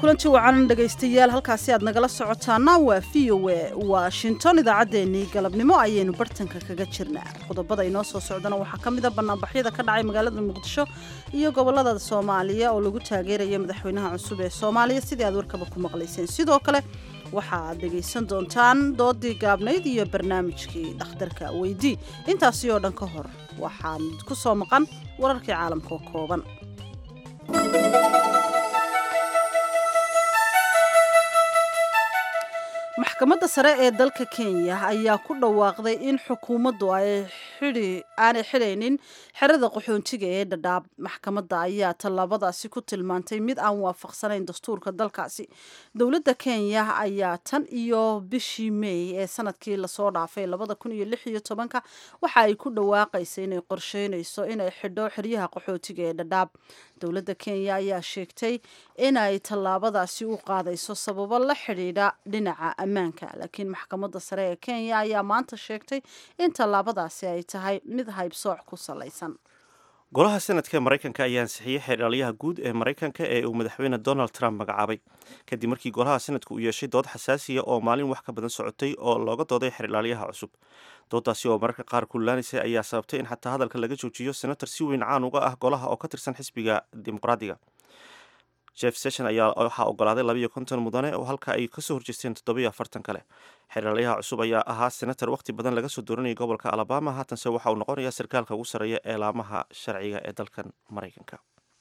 kulanti wacan dhegaystayaal halkaasi aad nagala socotaana waa v o a washington idaacaddeenii galabnimo ayaynu bartanka kaga jirnaa qodobada inoo soo socdana waxaa ka mid a banaanbaxyada ka dhacay magaalada muqdisho iyo gobolada soomaaliya oo lagu taageeraya madaxweynaha cusub ee soomaaliya sidii aad warkaba ku maqlayseen sidoo kale waxa aad dhegaysan doontaan doodii gaabnayd iyo barnaamijkii dhakhtarka weydii intaasi oo dhan ka hor waxaan ku soo maqan wararkii caalamka oo kooban maxkamadda sare ee dalka kenya ayaa ku dhawaaqday in xukuumaddu ay aanay xidhaynin xerada qaxoontiga ee dhadhaab maxkamadda ayaa tallaabadaasi ku tilmaantay mid aan waafaqsanayn dastuurka dalkaasi dowladda kenya ayaa tan iyo bishii meey ee sanadkii lasoo dhaafay labada kun iyo lix iyo tobanka waxa ay ku dhawaaqaysa inay qorsheynayso inay xidho xeryaha qaxootiga ee dhadhaab dowladda kenya ayaa sheegtay inay tallaabadaasi u qaadayso sababo la xidhiidha dhinaca ammaanka laakiin maxkamadda sare ee kenya ayaa maanta sheegtay in tallaabadaasi ay tahay mid haybsooc ku salaysan golaha senadka maraykanka ayaa ansixiyey xeerdhaliyaha guud ee maraykanka ee uu madaxweyne donald trump magacaabay kadib markii golaha senadka uu yeeshay dood xasaasiya oo maalin wax ka badan socotay oo looga dooday xeerdhaliyaha cusub doodaasi oo mararka qaar kullaanaysay ayaa sababtay in xataa hadalka laga joojiyo senator si weyn caan uga ah golaha oo ka tirsan xisbiga dimuqraadiga jeff session ayaa waxaa ogolaaday labayo konton mudane oo halka ay kasoo horjeesteen toddobiyo afartan kale xeerdhaliyaha cusub ayaa ahaa senator wakhti badan laga soo dooranayay gobolka alabama haatanse waxa uu noqonayaa sarkaalka ugu sarreeya ee laamaha sharciga ee dalkan maraykanka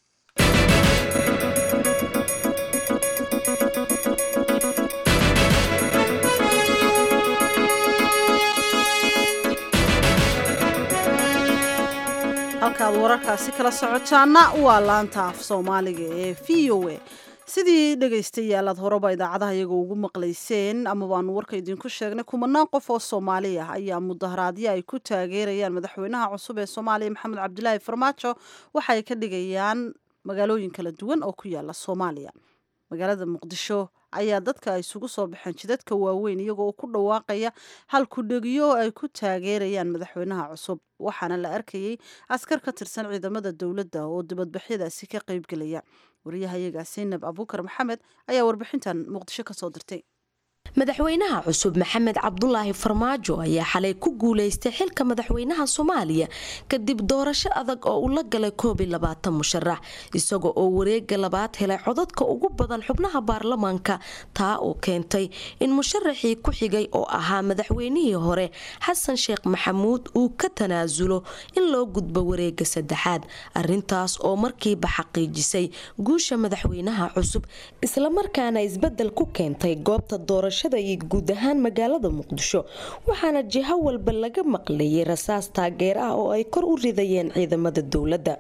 halkaad wararkaasi kala socotaana waa laanta af soomaaliga ee v o a sidii dhegaystayaal aad horeba idaacadaha iyaga ugu maqlayseen ama baanu warka idinku sheegnay kumanaan qof oo soomaali ah ayaa mudaharaadyo ay ku taageerayaan madaxweynaha cusub ee soomaaliya maxamed cabdilaahi farmaajo waxa ay ka dhigayaan magaalooyin kala duwan oo ku yaala soomaaliya magaalada muqdisho ayaa dadka isugu soo baxeen jidadka waaweyn iyagoo ku dhawaaqaya hal kudhegiyo oo ay ku taageerayaan madaxweynaha cusub waxaana la arkayay askar ka tirsan ciidamada dowladda oo dibadbaxyadaasi ka qaybgelaya wariyahayaga saynab abuukar maxamed ayaa warbixintan muqdisho kasoo dirtay madaxweynaha cusub maxamed cabdulaahi farmaajo ayaa xalay ku guuleystay xilka madaxweynaha soomaaliya kadib doorasho adag oo uu la galay koob iyo labaatan musharax isaga oo wareega labaad helay codadka ugu badan xubnaha baarlamaanka taa oo keentay in musharaxii ku xigay oo ahaa madaxweynihii hore xasan sheekh maxamuud uu ka tanaasulo in loo gudbo wareega saddexaad arintaas oo markiiba xaqiijisay guusha madaxweynaha cusub islamarkaana isbedel ku keentay goobta doorasho iyo guud ahaan magaalada muqdisho waxaana jiho walba laga maqlayay rasaas taageer ah oo ay kor u ridayeen ciidamada dowladda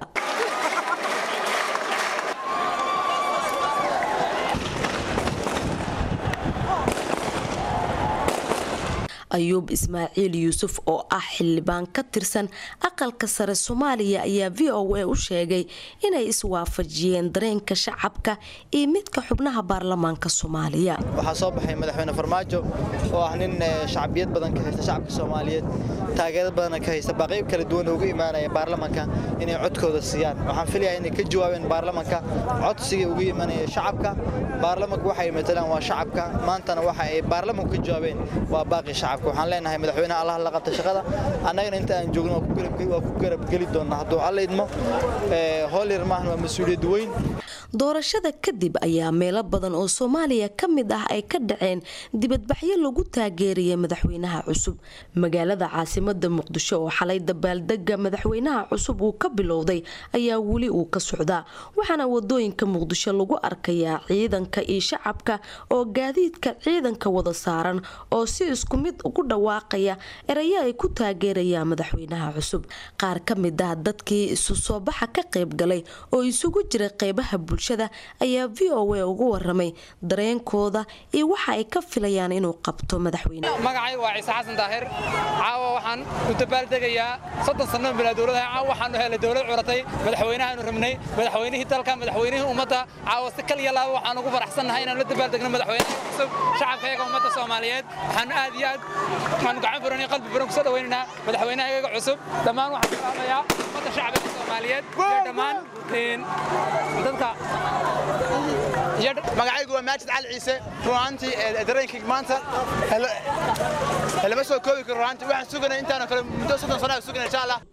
ayuub ismaaciil yuusuf oo ah xildhibaan ka tirsan aqalka sare soomaaliya ayaa v o a u sheegay inay iswaafajiyeen dareenka shacabka iyo midka xubnaha baarlamaanka soomaaliya waxaa soo baxay madaxweyne farmaajo oo ah nin shacbiyad badan ka haysta shacabka soomaaliyeed taageero badanna ka haysta baaqyb kala duwan uga imaanaya baarlamaanka inay codkooda siiyaan waxaan filayaa inay ka jawaabeen baarlamaanka codsigii uga imanaya shacabka baarlamaanku waxay matalaan waa shacabka maantana waxa ay baarlamaanku ka jawaabeen waa baaqi shacabka waxaan leenahay madaxweynaha allah la qabta shaqada annagana inta aan joogno waa ku garabgeli doonnaa hadduu alla idmo hool yar maahan waa mas-uuliyad weyn doorashada kadib ayaa meelo badan oo soomaaliya ka mid ah ay ka dhaceen dibadbaxyo lagu taageeraya madaxweynaha cusub magaalada caasimada muqdisho oo xalay dabaaldega madaxweynaha cusub uu ka bilowday ayaa weli uu ka socdaa waxaana wadooyinka muqdisho lagu arkayaa ciidanka iyo shacabka oo gaadiidka ciidanka wada saaran oo si isku mid ugu dhawaaqaya erayo ay ku taageerayaan madaxweynaha cusub qaar ka mid ah dadkii isu soo baxa ka qaybgalay oo isugu jira qeybaha bulshada ayaa v o a ugu waramay dareenkooda iyo waxa ay ka filayaan inuu qabto madaxweyne magacayga waa ciise xasan daahir caawa waxaan u dabaaldegayaa soddon sanno bilaa dowladaha caawa waxaanu helay dowlad curatay madaxweynahaanu rabnay madaxweynihii dalka madaxweynihii ummadda caawa si kal iyo laaba waxaan ugu faraxsannahay inaanu la dabaaldegno madaxweynaha cusub shacabkayaga ummadda soomaaliyeed waxaanu aad iyo aad waxaanu gacan furan iyo qalbi furan kusoo dhawaynaynaa madaxweynaha iyaga cusub dhammaan waxaan salaamayaa ummadda shacbiga soomaaliyeed soomaaliyeed iyo dhammaan dadka magacaygu waa maajid cali ciise runaantii dareenkayga maanta lama soo koobi karo runaantii waxaan suganay intaanoo kale muddo soddon sana suganay insha allah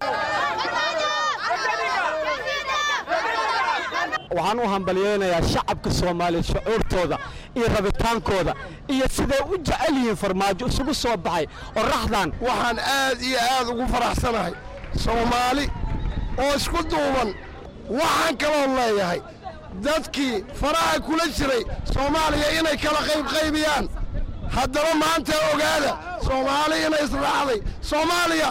waxaan u hambalyeynayaa shacabka soomaaliya shucuurtooda iyo rabitaankooda iyo siday u jecel yihiin farmaajo isugu soo baxay oraxdan waxaan aad iyo aad ugu faraxsanahay soomaali oo isku duuban waxaan kaloo leeyahay dadkii faraha kula jiray soomaaliya inay kala qaybqaybiyaan haddaba maanta ogaada soomaali inay israacday soomaaliya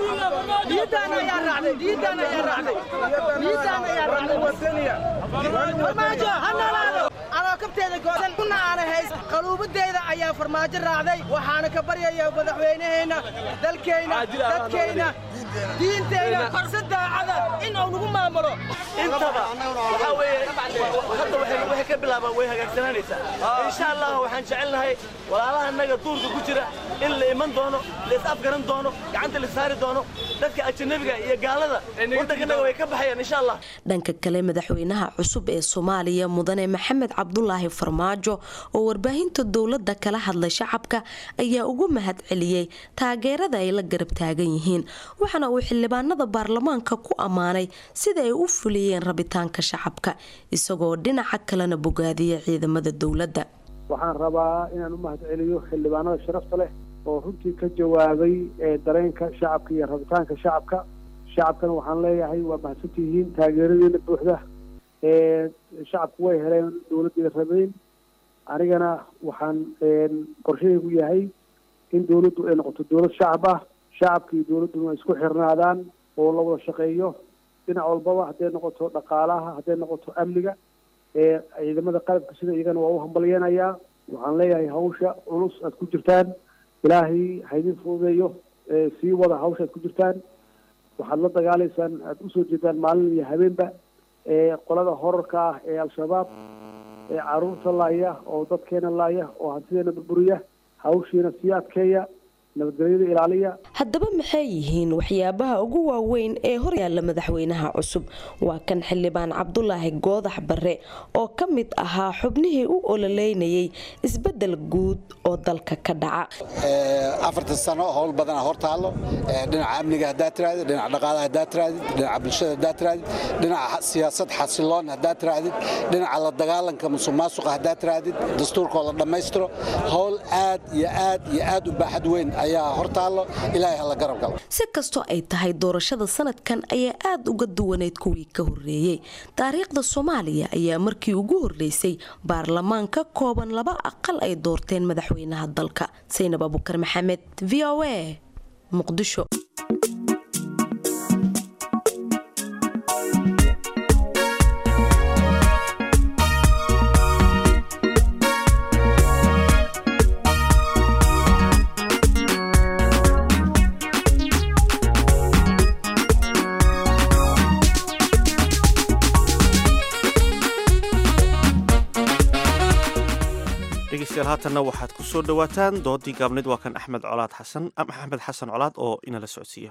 anoo kabteeda goosan kuna aana hays qaluubadeyda ayaa farmaajo raacday waxaana ka baryaya madaxweynaheenna dalkeenna dadkeenna diinteenna si daacada in uu nagu maamulo intaba waxaa weeye hadda waxay ka bilaabaan way hagaagsananaysaa insha allah waxaan jecelnahay walaalaha annaga duurka ku jira in la iman doono la is afgaran doono gacanta la saari doono dadka ajanabiga iyo gaalada waddankanaga way ka baxayaan insha allah dhanka kale madaxweynaha cusub ee soomaaliya mudane maxamed cabdulaahi farmaajo oo warbaahinta dowladda kala hadlay shacabka ayaa ugu mahad celiyey taageerada ay la garab taagan yihiin waxaana uu xildhibaanada baarlamaanka ku ammaanay sida ay u fuliyeen rabitaanka shacabka isagoo dhinaca kalena bogaadiyay ciidamada dowladda waxaan rabaa inaan u mahad celiyo xildhibaanada sharafta leh oo runtii ka jawaabay dareenka shacabka iyo rabitaanka shacabka shacabkana waxaan leeyahay waa mahadsantihiin taageeradeena buuxda shacabku way heleen dowladdeeda rabeyn anigana waxaan qorshahaygu yahay in dowladdu ay noqoto dowlad shacab ah shacabka iyo dowladduna ay isku xirnaadaan oo la wada shaqeeyo dhinac walbaba hadday noqoto dhaqaalaha hadday noqoto amniga ciidamada qalabka sida iyagana waa u hambalyeynayaa waxaan leeyahay hawsha culus aad ku jirtaan ilaahay haydin fududeeyo sii wada hawsha aad ku jirtaan waxaad la dagaalaysaan aad usoo jeedaan maalin iyo habeenba qolada horarka ah ee al-shabaab ee caruurta laaya oo dadkeena laaya oo hantideena burburiya hawshiina sii adkeeya nabadgelyada ilaaliya haddaba maxay yihiin waxyaabaha ugu waaweyn ee hor yaalla madaxweynaha cusub waa kan xildhibaan cabdulaahi goodax barre oo ka mid ahaa xubnihii u ololeynayay isbedel guud oo dalka ka dhaca afartan sano howl badana hor taallo dhinaca amniga haddaad tirahdid dhinaca dhaqaalaha haddaad tirahdid dhinaca bulshada haddaad tirahdid dhinaca siyaasad xasiloon haddaad tirahdid dhinaca la dagaalanka musuq maasuqa haddaad tirahdid dastuurkoo la dhammaystiro howl aad iyo aad iyo aad u baaxad weyn ayaa hor taallo ilaahay hala garab galo si kastoo ay tahay doorashada sanadkan ayaa aada uga duwaneyd kuwii ka horreeyey taariikhda soomaaliya ayaa markii ugu horreysay baarlamaan ka kooban laba aqal ay doorteen madaxweynaha dalka saynab abukar maxamed v o a muqdisho dhegeystayaal haatanna waxaad ku soo dhowaataan doodii gaabneyd waa kan axmed colaad xasan axmed xasan colaad oo inala socodsiiya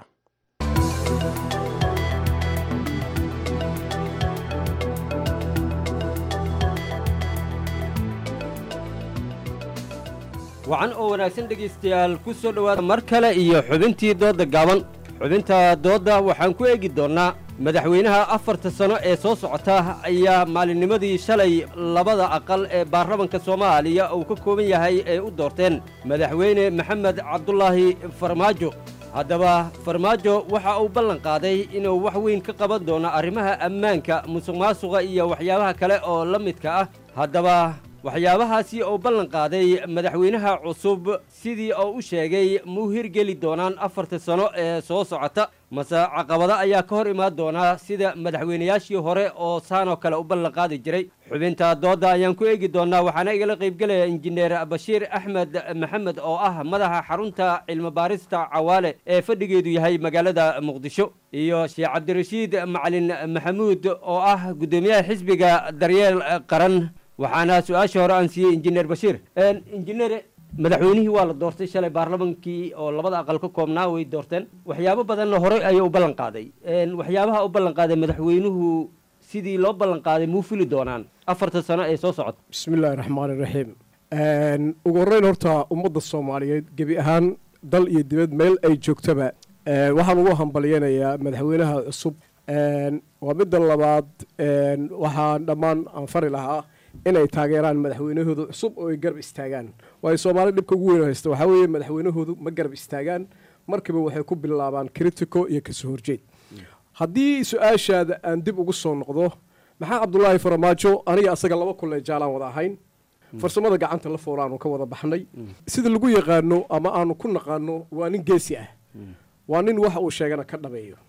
wacan oo wanaagsan dhegaystayaal ku soo dhowaada mar kale iyo xubintii doodda gaaban xubinta doodda waxaan ku eegi doonnaa madaxweynaha afarta sano ee soo socota ayaa maalinnimadii shalay labada aqal ee baarlamanka soomaaliya uu ka kooban yahay ay u doorteen madaxweyne maxamed cabdulaahi farmaajo haddaba farmaajo waxa uu ballan qaaday inuu wax weyn ka qaban doono arrimaha ammaanka musuq maasuqa iyo waxyaabaha kale oo la midka ah haddaba waxyaabahaasi uu ballan qaaday madaxweynaha cusub sidii oo u sheegay ma u hirgeli doonaan afarta sano ee soo socota mase caqabado ayaa ka hor imaan doonaa sida madaxweynayaashii hore oo saanoo kale u ballan qaadi jiray xubinta doodda ayaan ku eegi doonaa waxaana igala qaybgelaya injineer bashiir axmed maxamed oo ah madaxa xarunta cilmibaarista cawaale ee fadhigeedu yahay magaalada muqdisho iyo sheekh cabdirashiid macalin maxamuud oo ah guddoomiyaha xisbiga daryeel qaran waxaana su-aasha hore aan siiyey injineer bashiir injineer madaxweynihii waa la doortay shalay baarlamankii oo labada aqal ka koobnaa way doorteen waxyaabo badanna horey ayuu u ballan qaaday Een, waxyaabaha u ballan qaaday madaxweynuhu sidii loo ballan qaaday muu fili doonaan afarta sano ee soo socota bismillaahi raxmaani raxiim ugu horreyn horta ummadda soomaaliyeed gebi ahaan dal iyo dibad meel ay joogtaba een, waxaan ugu hambalyanayaa madaxweynaha cusub een, waa midda labaad een, waxaan dhammaan aan fari lahaa inay taageeraan madaxweynahooda cusub oo ay garab istaagaan waayo soomaali dhibka ugu weyn oo haysta waxaa weeye madaxweynahoodu ma garab istaagaan markiiba waxay ku bilaabaan critico iyo kasoo horjeed haddii su-aashaada aan dib ugu soo noqdo maxaa cabdulaahi faramaajo aniga asaga laba kulle jaalaan wada ahayn farsamada gacanta la foolaanu ka wada baxnay sida lagu yaqaano ama aanu ku naqaano waa nin geesi ah waa nin waxa uu sheegana ka dhabeeyo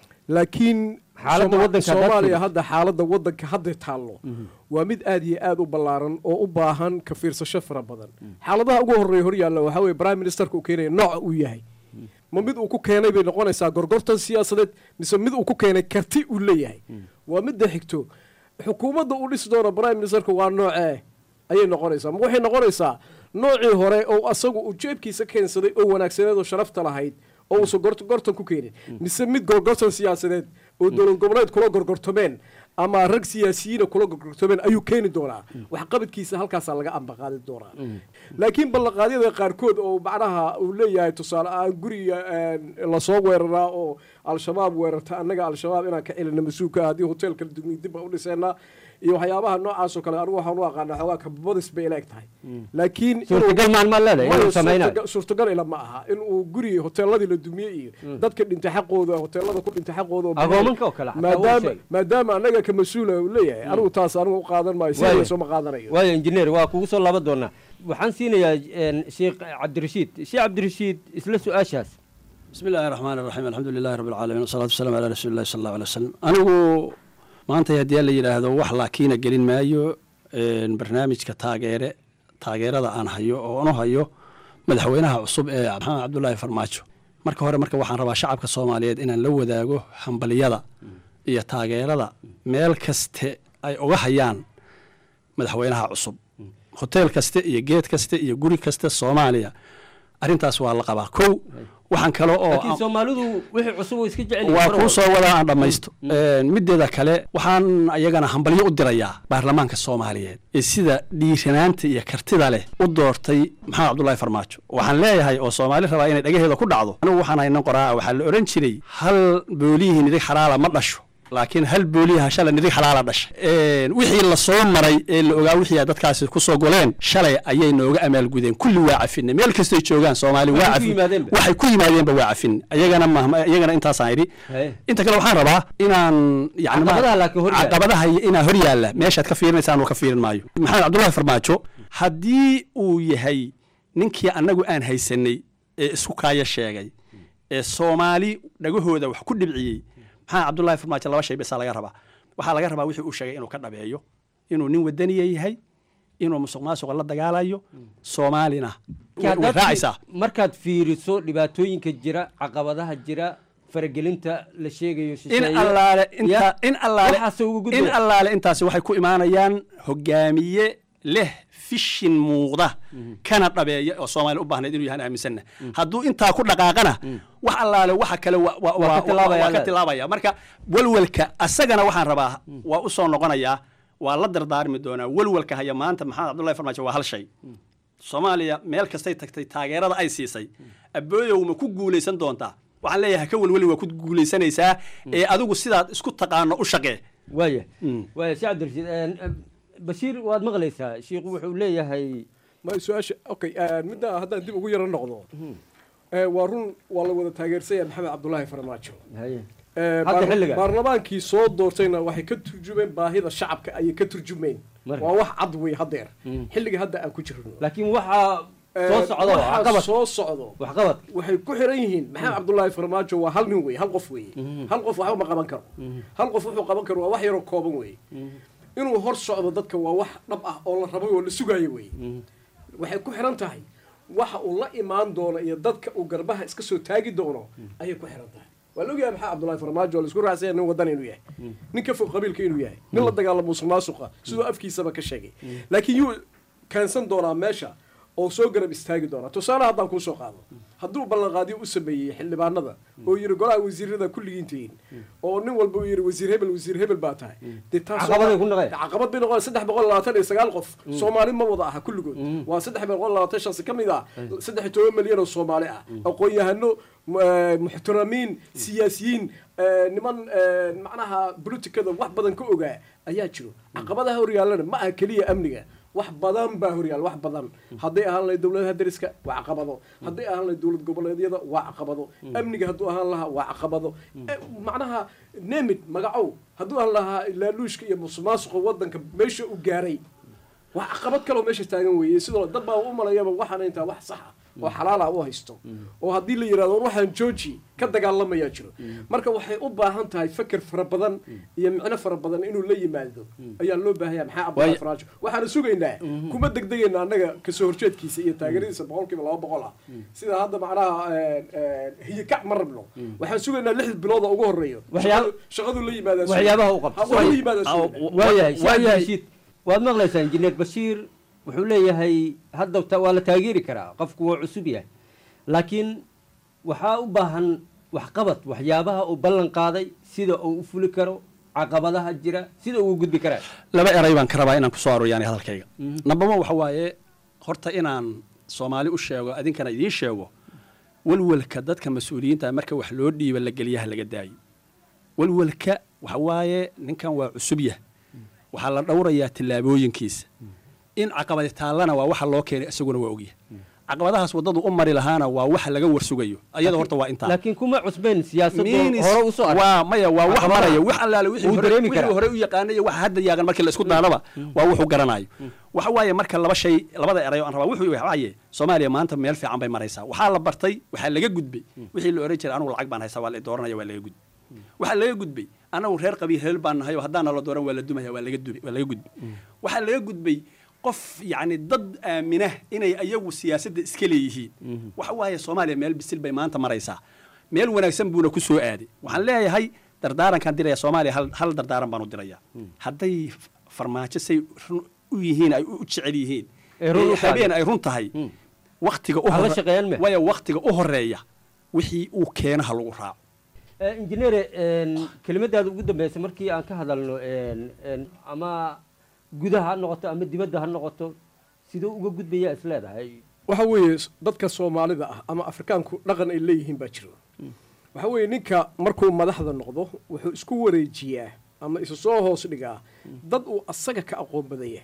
laakiin Xaaladda Sooma- waddanka haddaad soomaaliya fiiriso. hadda xaaladda waddanka hadda taallo waa mid aad iyo aad u ballaaran oo u baahan ka fiirsasho fara badan xaaladaha ugu horreeya hor yaalla waxaa weeye prime ministerka uu keenaya nooca uu yahay ma mid uu ku keenay bay noqonaysaa gorgortan siyaasadeed mise mid uu ku keenay karti uu leeyahay waa midda xigto xukuumadda uu dhisi doono prime ministerka waa noocee ayay noqonaysaa ma waxay noqonaysaa noocii hore oo asagu uu jeebkiisa keensaday oo wanaagsaneed oo sharafta lahayd oo uusan gort- gortan ku keenin mise mid gorgortan siyaasadeed oo dowlad goboleed kula gorgortomeen ama rag siyaasiyiina kula gorgortomeen ayuu keeni doonaa waxqabadkiisa halkaasaa laga ambaqaadi doonaa laakiin ballanqaadyada qaarkood oo macnaha uu leeyahay tusaale ahaan guriga een, lasoo weeraraa oo al-shabaab weerarta annaga al-shabaab inaan ka celina mas-uulka haddii hoteelka dugni dib aan u dhiseenaa iyo waxyaabaha noocaas oo kale anigu waxaan u aqaanaa xoogaa kababadis bay ila eg tahay laakiin inuu- Suurtagal maan ma leedahay inuu Maya, samaynayo? suurtagal- suurtagal ila ma aha in uu guri hoteeladii la dumiyey iyo dadka dhintay xaqooda hoteelada ku dhintay xaqooda oo Agoomanka oo kale xataa wuu maadaama sheegay. maadaama annaga ka mas-uula uu leeyahay anigu taas anigu u qaadan maayo Waayo. sidaasoo ma qaadanayo waayo injineer waa kugu soo laaban doonaa waxaan siinayaa een, sheekh cabdirashiid sheekh cabdirashiid isla su-aashaas بسم الله الرحمن الرحيم الحمد لله رب العالمين والصلاة والسلام على رسول الله صلى الله عليه وسلم أنigu maanta haddii la yidhaahdo wax laakiina gelin maayo een, barnaamijka taageere taageerada aan hayo oo anu hayo madaxweynaha cusub ee maxamed cabdulaahi farmaajo marka hore marka waxaan rabaa shacabka soomaaliyeed inaan la wadaago hambaliyada iyo taageerada meel kaste ay uga hayaan madaxweynaha cusub hoteel kaste iyo geed kaste iyo guri kaste soomaaliya arrintaas waa la qabaa kow waxaan kale oo laakiin soomaalidu wixii cusub oo iska jecel yihiin waa mar kuu walba. soo wadaa aan dhammaysto Een, mideeda kale waxaan ayagana hambalyo u dirayaa baarlamaanka soomaaliyeed ee sida dhiiranaanta iyo kartida leh u doortay maxamed cabdulaahi farmaajo waxaan leeyahay oo soomaali rabaa inay dhagaheeda ku dhacdo anigu waxaan haynan qoraa waxaa la oran jiray hal boolihii nidig xalaala ma dhasho laakiin hal booliyaha shalay nidig xalaala dhashay Een, wixii la soo maray ee la ogaa wixii ay dadkaasi ku soo goleen shalay ayay nooga amaalgudeen kulli waa cafinay meel kastay joogaan soomaali waa Waxay ku cafin yimaadeenba. waxay ku yimaadeenba waa cafin ayagana mahma iyagana intaasaan idhi Haye. inta kale waxaan rabaa inaan yani ma- Caqabadaha laakiin hor yaalla. caqabadaha iyo inaa hor yaalla meeshaad ka fiirinaysaan uu ka fiirin maayo maxamed cabdullaahi farmaajo haddii uu yahay ninkii annagu aan haysanay ee isku kaaya sheegay ee soomaali dhagahooda wax ku dhibciyey maxamed cabdullaahi farmaajo laba shay besaa laga rabaa waxaa laga rabaa wixii uu sheegay inuu ka dhabeeyo inuu nin wadaniya yahay inuu musuq maasuqa la dagaalayo soomaalina way Haddaad raacaysaa fi- markaad fiiriso dhibaatooyinka jira caqabadaha jira faragelinta la sheegayo in shisheeye. allaale inta Ya, in allaale waxaasoo ugu in gudbaya. allaale intaasi waxay ku imaanayaan hogaamiye leh fishin muuqda kana dhabeeya oo soomaali u baahnayd inuu yahan aaminsanna hadduu intaa ku dhaqaaqana wax allaale waxa kale wa- wa- Waa ka wa- tilaabaya waa ka allaale. tilaabaya marka welwelka asagana waxaan rabaa waa u soo noqonayaa waa la dardaarmi doonaa welwelka haya maanta maxamed cabdullahi farmaajo waa hal shay soomaaliya meel kastay tagtay taageerada ay siisay abooyow ma ku guulaysan doontaa waxaan leeyahay ka welweli waa ku guulaysanaysaa ee adigu sidaad isku taqaano u shaqee waaya waaya sheekh cabdirashiid een, een, bashiir waad maqlaysaa shiikhu wuxuu leeyahay ma su-aasha okay eh, midda haddaan dib ugu yaro noqdo Eh, waa run waa la wada taageersanya maxamed cabdulaahi farmaajo haye Eh, Hadda baar- xilligan. baarlamaankii soo doortayna waxay ka turjumeen baahida shacabka ayay ka turjumeen Marka. waa wax cad wey haddeer xilliga hadda aan ku jirno laakiin waxaa soo Eh, socdo waxaa waxqabad soo socdo waxqabad waxay ku xiran yihiin maxamed cabdulaahi farmaajo waa hal nin wey hal qof wey hal qof waxba ma qaban karo hal qof wuxuu qaban karo waa wax yaroo kooban wey inuu hor socdo dadka waa wax dhab ah oo la rabay oo la sugayo wey waxay ku xiran tahay waxa uu la imaan doono iyo dadka uu garbaha iska soo taagi doono ayay ku xiran tahay waa la ogyahay maxamed cabdulaahi farmaajo oo la isku raacsanya nin wadan inuu yahay nin ka fog qabiilka inuu yahay nin la dagaalamo musuq maasuqa siduu afkiisaba ka sheegay laakiin yuu keensan doonaa meesha oo soo garab istaagi doona tusaale haddaan kuusoo qaado hadduu ballanqaadyo u sameeyey xildhibaanada oo yiri golaha wasiirada kulligiin tihiin oo nin walba uu yiri wasiir hebel wasiir hebel baa tahay dee taas Caqabaday ku noqdeen. caqabad bay noqon saddex boqol labaatan iyo sagaal qof soomaali ma wada aha kulligood waa saddex boqol labaatan shansi ka mid ah saddex iyo toban milyan oo soomaali ah aqoon-yahano m- eh, muxtaramiin siyaasiyiin eh, niman eh, macnaha politicada wax badan ka ogaa ayaa jiro caqabadaha horyaalana ma aha keliya amniga wax badan baa horyaal wax badan hadday ahaan lahayd dowladaha dariska waa caqabado hadday ahaan lahayd dowlad goboleedyada waa caqabado amniga hadduu ahaan lahaa waa caqabado Eh, macnaha nemid magacow hadduu ahaan lahaa laaluushka iyo musuqmaasuqa wadanka meesha u gaaray waa caqabad kaloo meesha taagan weeye sidoo dad baa u malayaba waxaana intaa wax sax ah oo xalaal ah u haysto oo haddii la yidhahdo war waxaan jooji ka dagaalamayaa jiro marka waxay u baahan tahay feker fara badan iyo micno fara badan inuu la yimaado ayaa loo baahaya maxaa abdullah Waay- faraajo waxaana sugaynaa kuma degdegayna annaga kasoo horjeedkiisa iyo taageeradiisa boqolkiiba laba boqol ah sida hadda macnaha hiyakac ma rabno waxaan sugaynaa lix bilood oo ugu horeeyo Waxyaab- Shaqadu- shaqadu la yimaadaa waxyaabaha u qabto Ha, waa la yimaadaa sugaynaa. waayahay Waa Saad yahay. Rashid, waad maqlaysaa injineer bashiir wuxuu leeyahay hadda ta- waa la taageeri karaa qofku waa cusub yahay laakiin waxaa u baahan waxqabad waxyaabaha uu ballan qaaday sida uu u fuli karo caqabadaha jira sida uu u gudbi karaa laba eray baan ka rabaa inaan kusoo arooriyaani hadalkayga nambama waxa waaye horta inaan soomaali u sheego adinkana idiin sheego walwalka dadka mas-uuliyiinta marka wax loo dhiiba la geliyaha laga daayo walwalka waxa waaye ninkan waa cusubyah waxaa la dhowrayaa tillaabooyinkiisa in caqabadi taallana waa waxa loo keenay isaguna waa ogyahay caqabadahaas waddadu u mari lahaana waa waxa laga warsugayo ayada horta waa intaa laakiin kuma cusbeen siyaasadda Miinis- hore usoo arkay. waa maya waa wax Caqabadaha. maraya wax allaale wixii Wuu hore- dareemi wixii karaa. hore u yaqaanay iyo waxa hadda yaagan markii la isku daanaba waa wuxuu garanayo waxa waaye marka laba shay labada erayo aan rabaa wuxuu waaye soomaaliya maanta meel fiican bay maraysaa waxaa la bartay waxaa laga gudbay wixii la oran jiray anugu lacag baan haystaa waa la i dooranaya waa laga gudbay waxaa laga gudbay anagu reer qabiil reer baan nahay oo haddaana la dooran waa la dumaya waa laga dubay waa laga gudbay waxaa laga gudbay qof yacni dad aamina inay ayagu siyaasadda iska leeyihiin waxa waaye soomaaliya meel bisil bay maanta maraysaa meel wanaagsan buuna ku soo aaday waxaan leeyahay dardaarankaan diraya soomaaliya hal, hal dardaaran baan u diraya hadday f- farmaajo say run u yihiin ay u jecel yihiin Ay run u ee tahay. habeen ay run tahay waktiga u Ha la hore- shaqeeyaan me? waya waktiga u horeeya wixii uu keeno ha lagu raaco Eh, injineere een, kelimadaada ugu dambeysay markii aan ka hadalno een, een, ama gudaha ha noqoto ama dibadda ha noqoto siduu uga gudbayaa is leedahay waxa weeye s- dadka soomaalida ah ama afrikaanku dhaqan ay leeyihiin baa jiro waxa weeye ninka markuu madaxda noqdo wuxuu isku wareejiyaa ama isu soo hoos dhigaa dad uu asaga ka aqoon badan yahay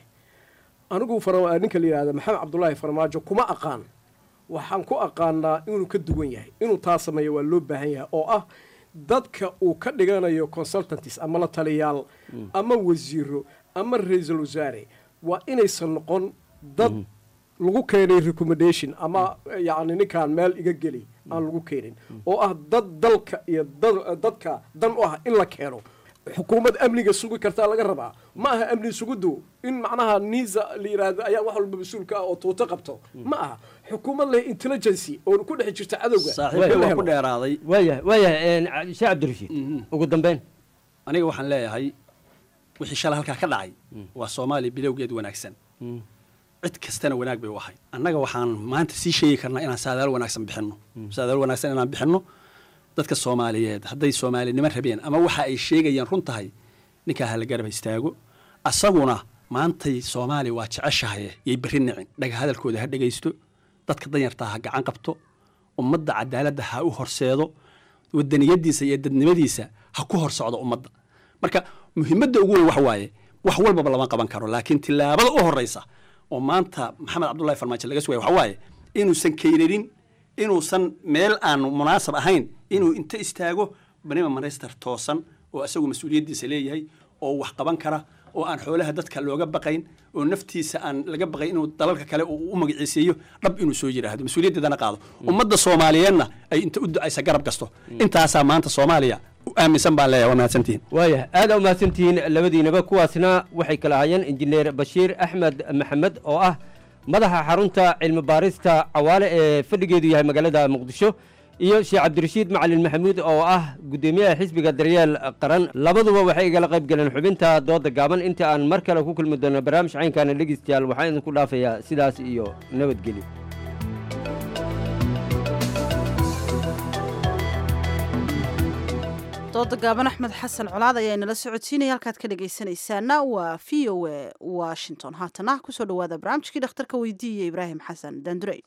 anigu fara- ninka la yidhahda maxamed cabdulaahi farmaajo kuma aqaan waxaan ku aqaanaa inuu ka duwan yahay inuu taa sameeyo waa loo baahan yahay oo ah dadka uu ka dhiganayo consultantis ama la taliyaal ama wasiiro ama ra-iisul wasaare waa inaysan noqon dad lagu keenay recommendation ama yacni ninkaan meel iga geli aan lagu keenin oo ah dad dalka iyo dad- dadka dan u ah in la keeno xukuumad amniga sugi kartaa laga rabaa ma aha amni sugiddu in macnaha niisa la yidhaahdo ayaa wax walba mas-uulka ah oo tuuto qabto ma aha xukuumad leh intelligency oo ku dhex jirta cadowga saaxiibkay in la waa helo. ku dheeraaday waayahay waayahay sheekh cabdirashiid ugu dambeyn aniga waxaan leeyahay wixii shalay halkaa ka dhacay waa soomaaliya bilowgeed wanaagsan cid kastana wanaag bay u ahay annaga waxaan maanta sii sheegi karnaa inaan saadaal wanaagsan bixinno saadaal wanaagsan inaan bixinno dadka soomaaliyeed hadday soomaalinimo rabeen ama waxa ay sheegayaan run tahay ninkaa hala garab istaago asaguna maantay soomaaliya waa jeceshahay yay berri nicin dhaga hadalkooda ha dhegaysto dadka danyartaa ha gacan qabto ummadda cadaaladda ha u horseedo wadaniyadiisa iyo dadnimadiisa ha ku hor socdo ummadda marka muhiimadda ugu weyn waxa waaye wax walbaba lama qaban karo laakiin tillaabada u horeysa oo maanta maxamed cabdullahi farmaajo laga sugaya waxa waaye inuusan kayrarin inuusan meel aan munaasab ahayn inuu inta istaago banima minister toosan oo isagu mas-uuliyaddiisa leeyahay oo wax qaban kara oo aan xoolaha dadka looga baqayn oo naftiisa aan laga baqayn inuu dalalka kale uu u magaciiseeyo dhab inuu soo yidhaahdo mas-uuliyaddeedana qaado ummadda soomaaliyeedna ay inta u ducaysa garab gasto intaasaa maanta soomaaliya u aaminsan baan leeyahay waa mahadsantihin waayahay aad aa umahadsantihiin labadiinaba kuwaasna waxay kala ahaayeen injineer bashiir axmed maxamed oo ah madaxa xarunta cilmi baarista cawaale ee fadhigeedu yahay magaalada muqdisho iyo sheekh cabdirashiid macalin maxamuud oo ah guddoomiyaha xisbiga daryeel qaran labaduba waxay igala qayb galeen xubinta dooda gaaban inta aan mar kale ku kulmi doono barnaamij caynkaana dhegeystayaal waxaan idinku dhaafayaa sidaas iyo nabadgelyo dooda gaaban axmed xasan colaad ayaa inala socodsiinaya halkaad ka dhegaysanaysaana waa v o a washington haatana kusoo dhawaada barnaamijkii dhakhtarka weydiiya ibraahim xasan daandurey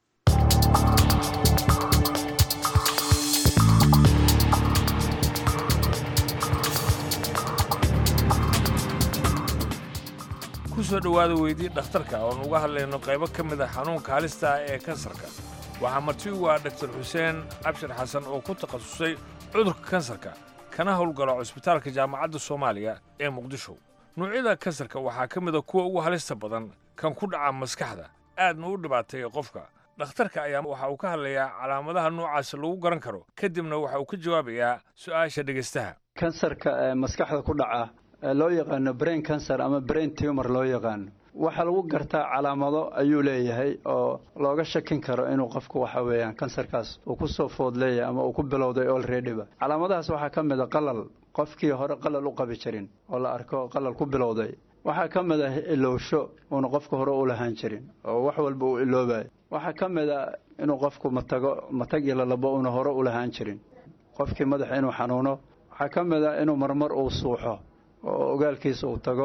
ku soo dhowaada weydii dhakhtarka oon uga hadlayno qaybo ka mid a xanuunka halista ah ee kansarka waxaa marti u ah dhaktar xuseen cabshir xasan oo ku takhasusay cudurka kansarka kana howlgala cusbitaalka jaamacadda soomaaliya ee muqdisho nuucyada kansarka waxaa ka mid a kuwa ugu halista badan kan ku dhaca maskaxda aadna u dhibaateeya qofka dhakhtarka ayaa waxa uu ka hadlayaa calaamadaha noocaas lagu garan karo kadibna waxa uu ka jawaabayaa su'aasha dhegaystaha kansarka ee maskaxda ku dhaca ee loo yaqaano brain cancer ama brain tumor loo yaqaano waxaa lagu gartaa calaamado ayuu leeyahay oo looga shakin karo inuu qofku waxa weeyaan kansarkaas uu ku soo food leeyahay ama uu ku bilowday olreadyba calaamadahaas waxaa ka mid a qalal qofkii hore qalal u qabi jirin oo la arko qalal ku bilowday waxaa ka mid ah ilowsho uuna qofka hore u lahaan jirin oo wax walba uu iloobayo waxaa ka mid a inuu qofku matago matag iyo lalabo uuna hore u lahaan jirin qofkii madaxa inuu xanuuno waxaa ka mid a inuu marmar uu suuxo oo ogaalkiisa uu tago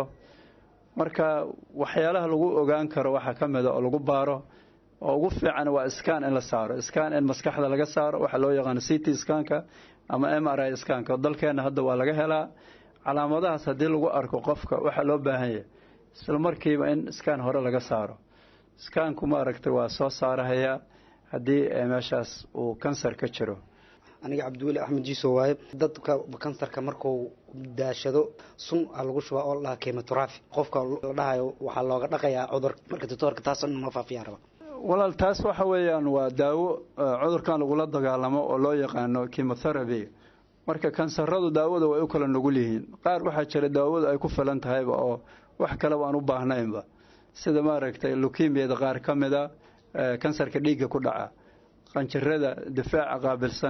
marka waxyaalaha lagu ogaan karo waxaa ka mida oo lagu baaro oo ugu fiican waa skan in la saaro skan in maskaxda laga saaro waxaa loo yaqaano c t skanka ama m r i skanka oo dalkeenna hadda waa laga helaa calaamadahaas haddii lagu arko qofka waxaa loo baahan yahay isla markiiba in skan hore laga saaro skanku maaragtay waa soo saarahayaa haddii meeshaas uu kansar ka jiro aniga cabdiweli axmed jiiso waaye dadka kansarka markuu daashado sun a lagu shubaa oo la dhaha kemotrafi qofka la dhahayo waxaa looga dhaqayaa cudur marka doctoorka taas in noo faafiyaan raba walaal taas waxa weeyaan waa daawo cudurkan lagula dagaalamo oo loo yaqaano chemotherapy marka kansaradu daawada way u kala nugul yihiin qaar waxaa jira daawadu ay ku filan tahayba oo wax kaleba aan u baahnaynba sida maaragtay lukimiyada qaar ka mida kansarka dhiigga ku dhaca qanjirada difaaca qaabilsan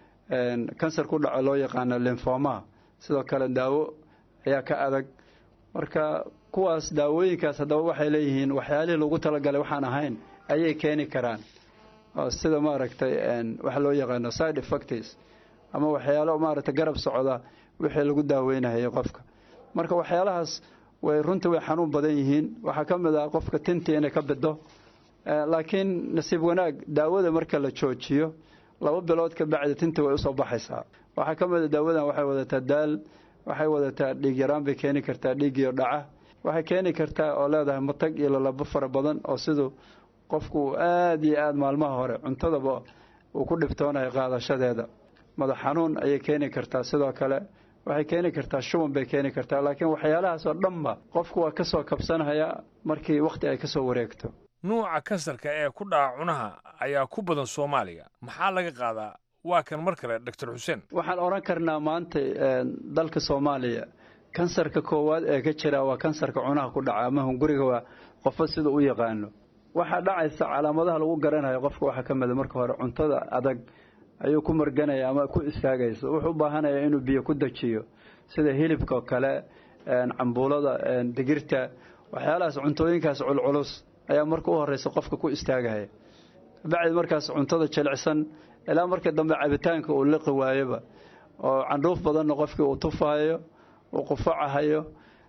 kansar ku dhaco loo yaqaano linfoma sidoo kale daawo ayaa ka adag marka kuwaas daawooyinkaas haddaba waxay leeyihiin waxyaalihii lagu talagalay waxaan ahayn ayay keeni karaan sida maaragtay waxa loo yaqaano side effects ama waxyaalo maaragtay garab socda wixii lagu daaweynayo qofka marka waxyaalahaas way runtii way xanuun badan yihiin waxaa ka mid ah qofka tintii inay ka bido laakiin nasiib wanaag daawada marka la joojiyo laba bilood ka bacdi tinta way usoo baxaysaa waxaa ka mid a daawadan waxay wadataa daal waxay wadataa dhiig yaraan bay keeni kartaa dhiigiyo dhaca waxay keeni kartaa oo leedahay matag iyo lalabo fara badan oo siduu qofku aada iyo aada maalmaha hore cuntadaba uu ku dhibtoonayo qaadashadeeda madax xanuun ayay keeni kartaa sidoo kale waxay keeni kartaa shuban bay keeni kartaa laakiin waxyaalahaas oo dhanba qofku waa kasoo kabsanhayaa markii wakhti ay kasoo wareegto nuuca kansarka ee ku dhaca cunaha ayaa ku badan soomaaliya maxaa laga qaadaa waa kan mar kale doctor xuseen waxaan odhan karnaa maanta dalka soomaaliya kansarka koowaad ee ka jira waa kansarka cunaha ku dhaca ama hunguriga waa qofo sida u yaqaano waxaa dhacaysa calaamadaha lagu garanayo qofka waxaa ka mida marka hore cuntada adag ayuu ku marganaya ama ku istaagaysa wuxuu u baahanaya inuu biyo ku dajiyo sida hilibka oo kale cambuulada digirta waxyaalahaas cuntooyinkaas culculus ayaa marka u horeysa qofka ku istaagahaya bacdi markaas cuntada jilicsan ilaa marka dambe cabitaanka uu liqi waayoba oo candhuuf badanna qofkii uu tufaayo uu qufacahayo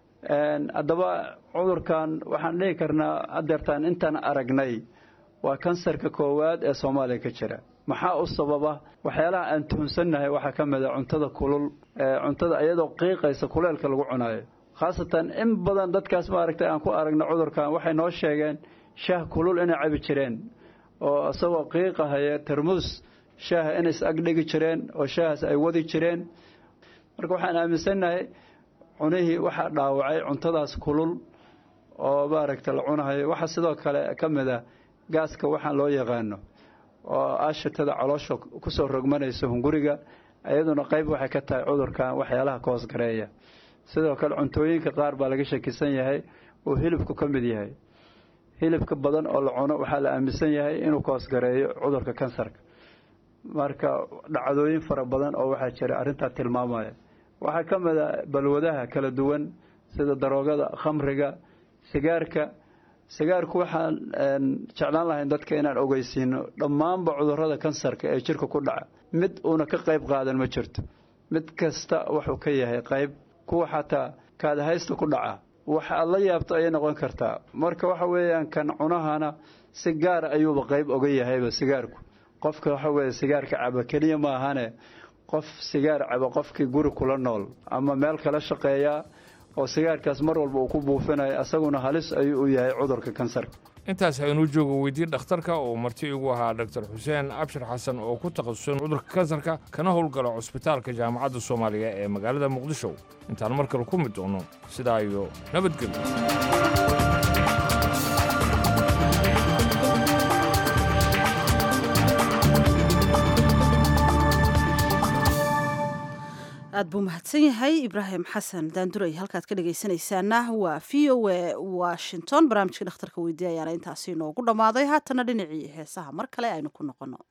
haddaba cudurkan waxaan dhihi karnaa hadeertaan intaan aragnay waa kansarka koowaad ee soomaaliya ka jira maxaa u sababa waxyaalaha aan tuhunsannahay waxaa ka mid a cuntada kulul cuntada iyadoo qiiqaysa kuleelka lagu cunaayo khaasatan in badan dadkaas maaragtay aan ku aragna cudurkan waxay noo sheegeen shaah kulul inay cabi jireen oo isagoo qiiqahaya tarmuus shaaha inay is agdhigi jireen oo shaahaas ay wadi jireen marka waxaan aaminsannahay cunihii waxaa dhaawacay cuntadaas kulul oo maaragta la cunahayo waxaa sidoo kale ka mid ah gaaska waxaan loo yaqaano oo aashatada caloosha kusoo rogmanaysa hunguriga iyaduna qayb waxay ka tahay cudurkan waxyaalaha ka hoosgareeya sidoo kale cuntooyinka qaar baa laga shakisan yahay uu hilibku ka mid yahay hilibka badan oo la cuno waxaa la aaminsan yahay inuu ka hoosgareeyo cudurka kansarka marka dhacdooyin fara badan oo waxaa jira arrintaa tilmaamaya waxaa ka mid a balwadaha kala duwan sida daroogada khamriga sigaarka sigaarku waxaan jeclaan lahayn dadka inaan ogeysiino dhammaanba cudurrada kansarka ee jirka ku dhaca mid uuna ka qayb qaadan ma jirto mid kasta wuxuu ka yahay qayb kuwa xataa kaadahaysta ku dhaca wax aad la yaabto ayay noqon kartaa marka waxa weeyaan kan cunahana si gaara ayuuba qayb oga yahayba sigaarku qofka waxa weeye sigaarka caba keliya ma ahane qof sigaar caba qofkii guri kula nool ama meel kala shaqeeyaa oo sigaarkaas mar walba uu ku buufinayo asaguna halis ayuu u yahay cudurka kansarka intaas haynuu joogo weydii dhakhtarka oo marti igu ahaa dr xuseen abshir xasan oo ku takhasusay cudurka kansarka kana howlgala cusbitaalka jaamacadda soomaaliya ee magaalada muqdisho intaan mar kale ku mid doono sidaa iyo nabadgelyo aad buu mahadsan yahay ibraahim xasan daanduray halkaad ka dhegaysanaysaana waa v o a washington barnaamijkii dhakhtarka weydiiya ayaana intaasi inoogu dhammaaday haatana dhinacii heesaha mar kale aynu ku noqono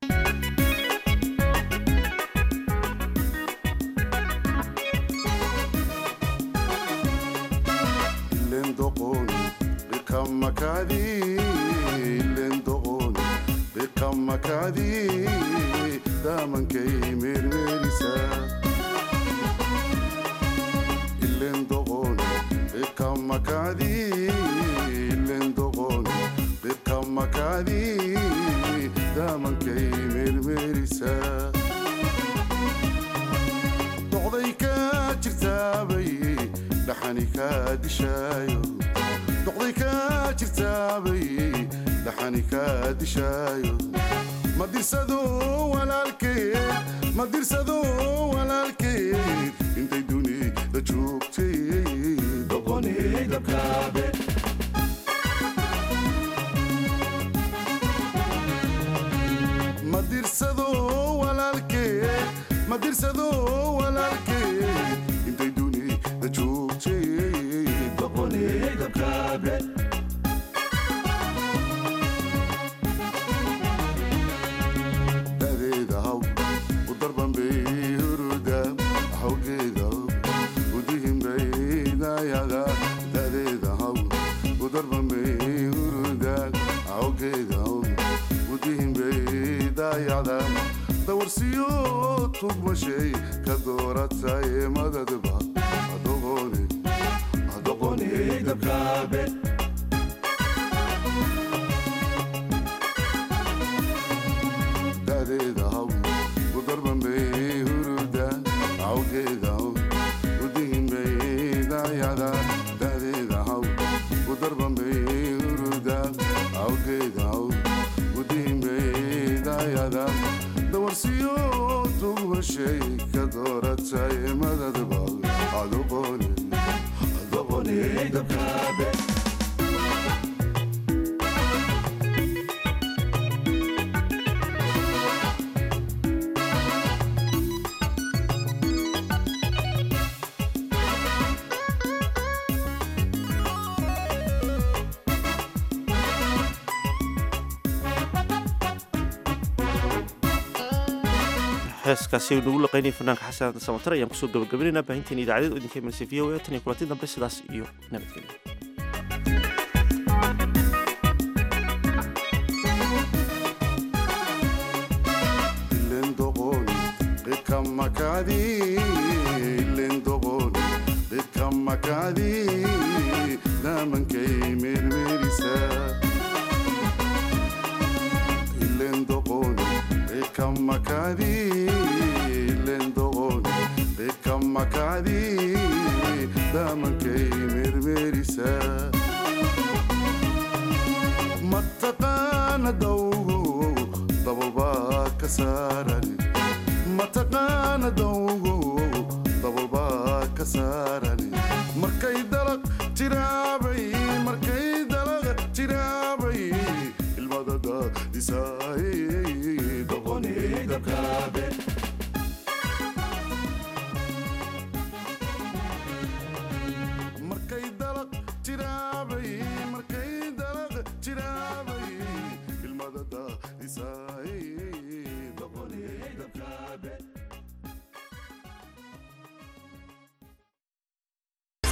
doqday ka jirtaabay dhaxani ka dishaayo doqday ka jirtaabay dhaxani ka dishaayo ma dirsado walaalkeed ma dirsado walaalkeed intay dunida joogtay doqonaydabkaabe ma dirsado walaalkeed ma dirsado walaalkeed intay dunida joogtay doqonaydabkaabe dadeeda haw u darbanbay huruda hawgeeda udihinbaydayaga dadeeda haw u darbanbay huruda hawgeeda udihinbaydayada dawarsiyo tugmashay ka dooratay madadba adoqonaydabkaabe dadeeda haw u darbanbay huruda awgeeda udihinbaydayada dadeeda haw u darbanbay huruda awgeeda udihinbaydayada dawarsiyo tugmashay ka dooratay madadba adoqonaydabkaabe heeskaasi aynu ugu laqaynaya fanaanka xasan samatar ayaan kusoo gabagabaynaynaa baahinteen idaacadeed oo idinka imanaysa v o a tan iyo kulanti dambe sidaas iyo nabadgelyo damankay mermerisa ilendoqoni ekamakadi ilendoqoni ekamakadi damankay mermerisa mataqaana dawgo dabalbaa ka saarani mataqaana dawgo dabalbaa ka saarani markay dalaq jiraabay markay dalaq jiraabay ilmadada disaa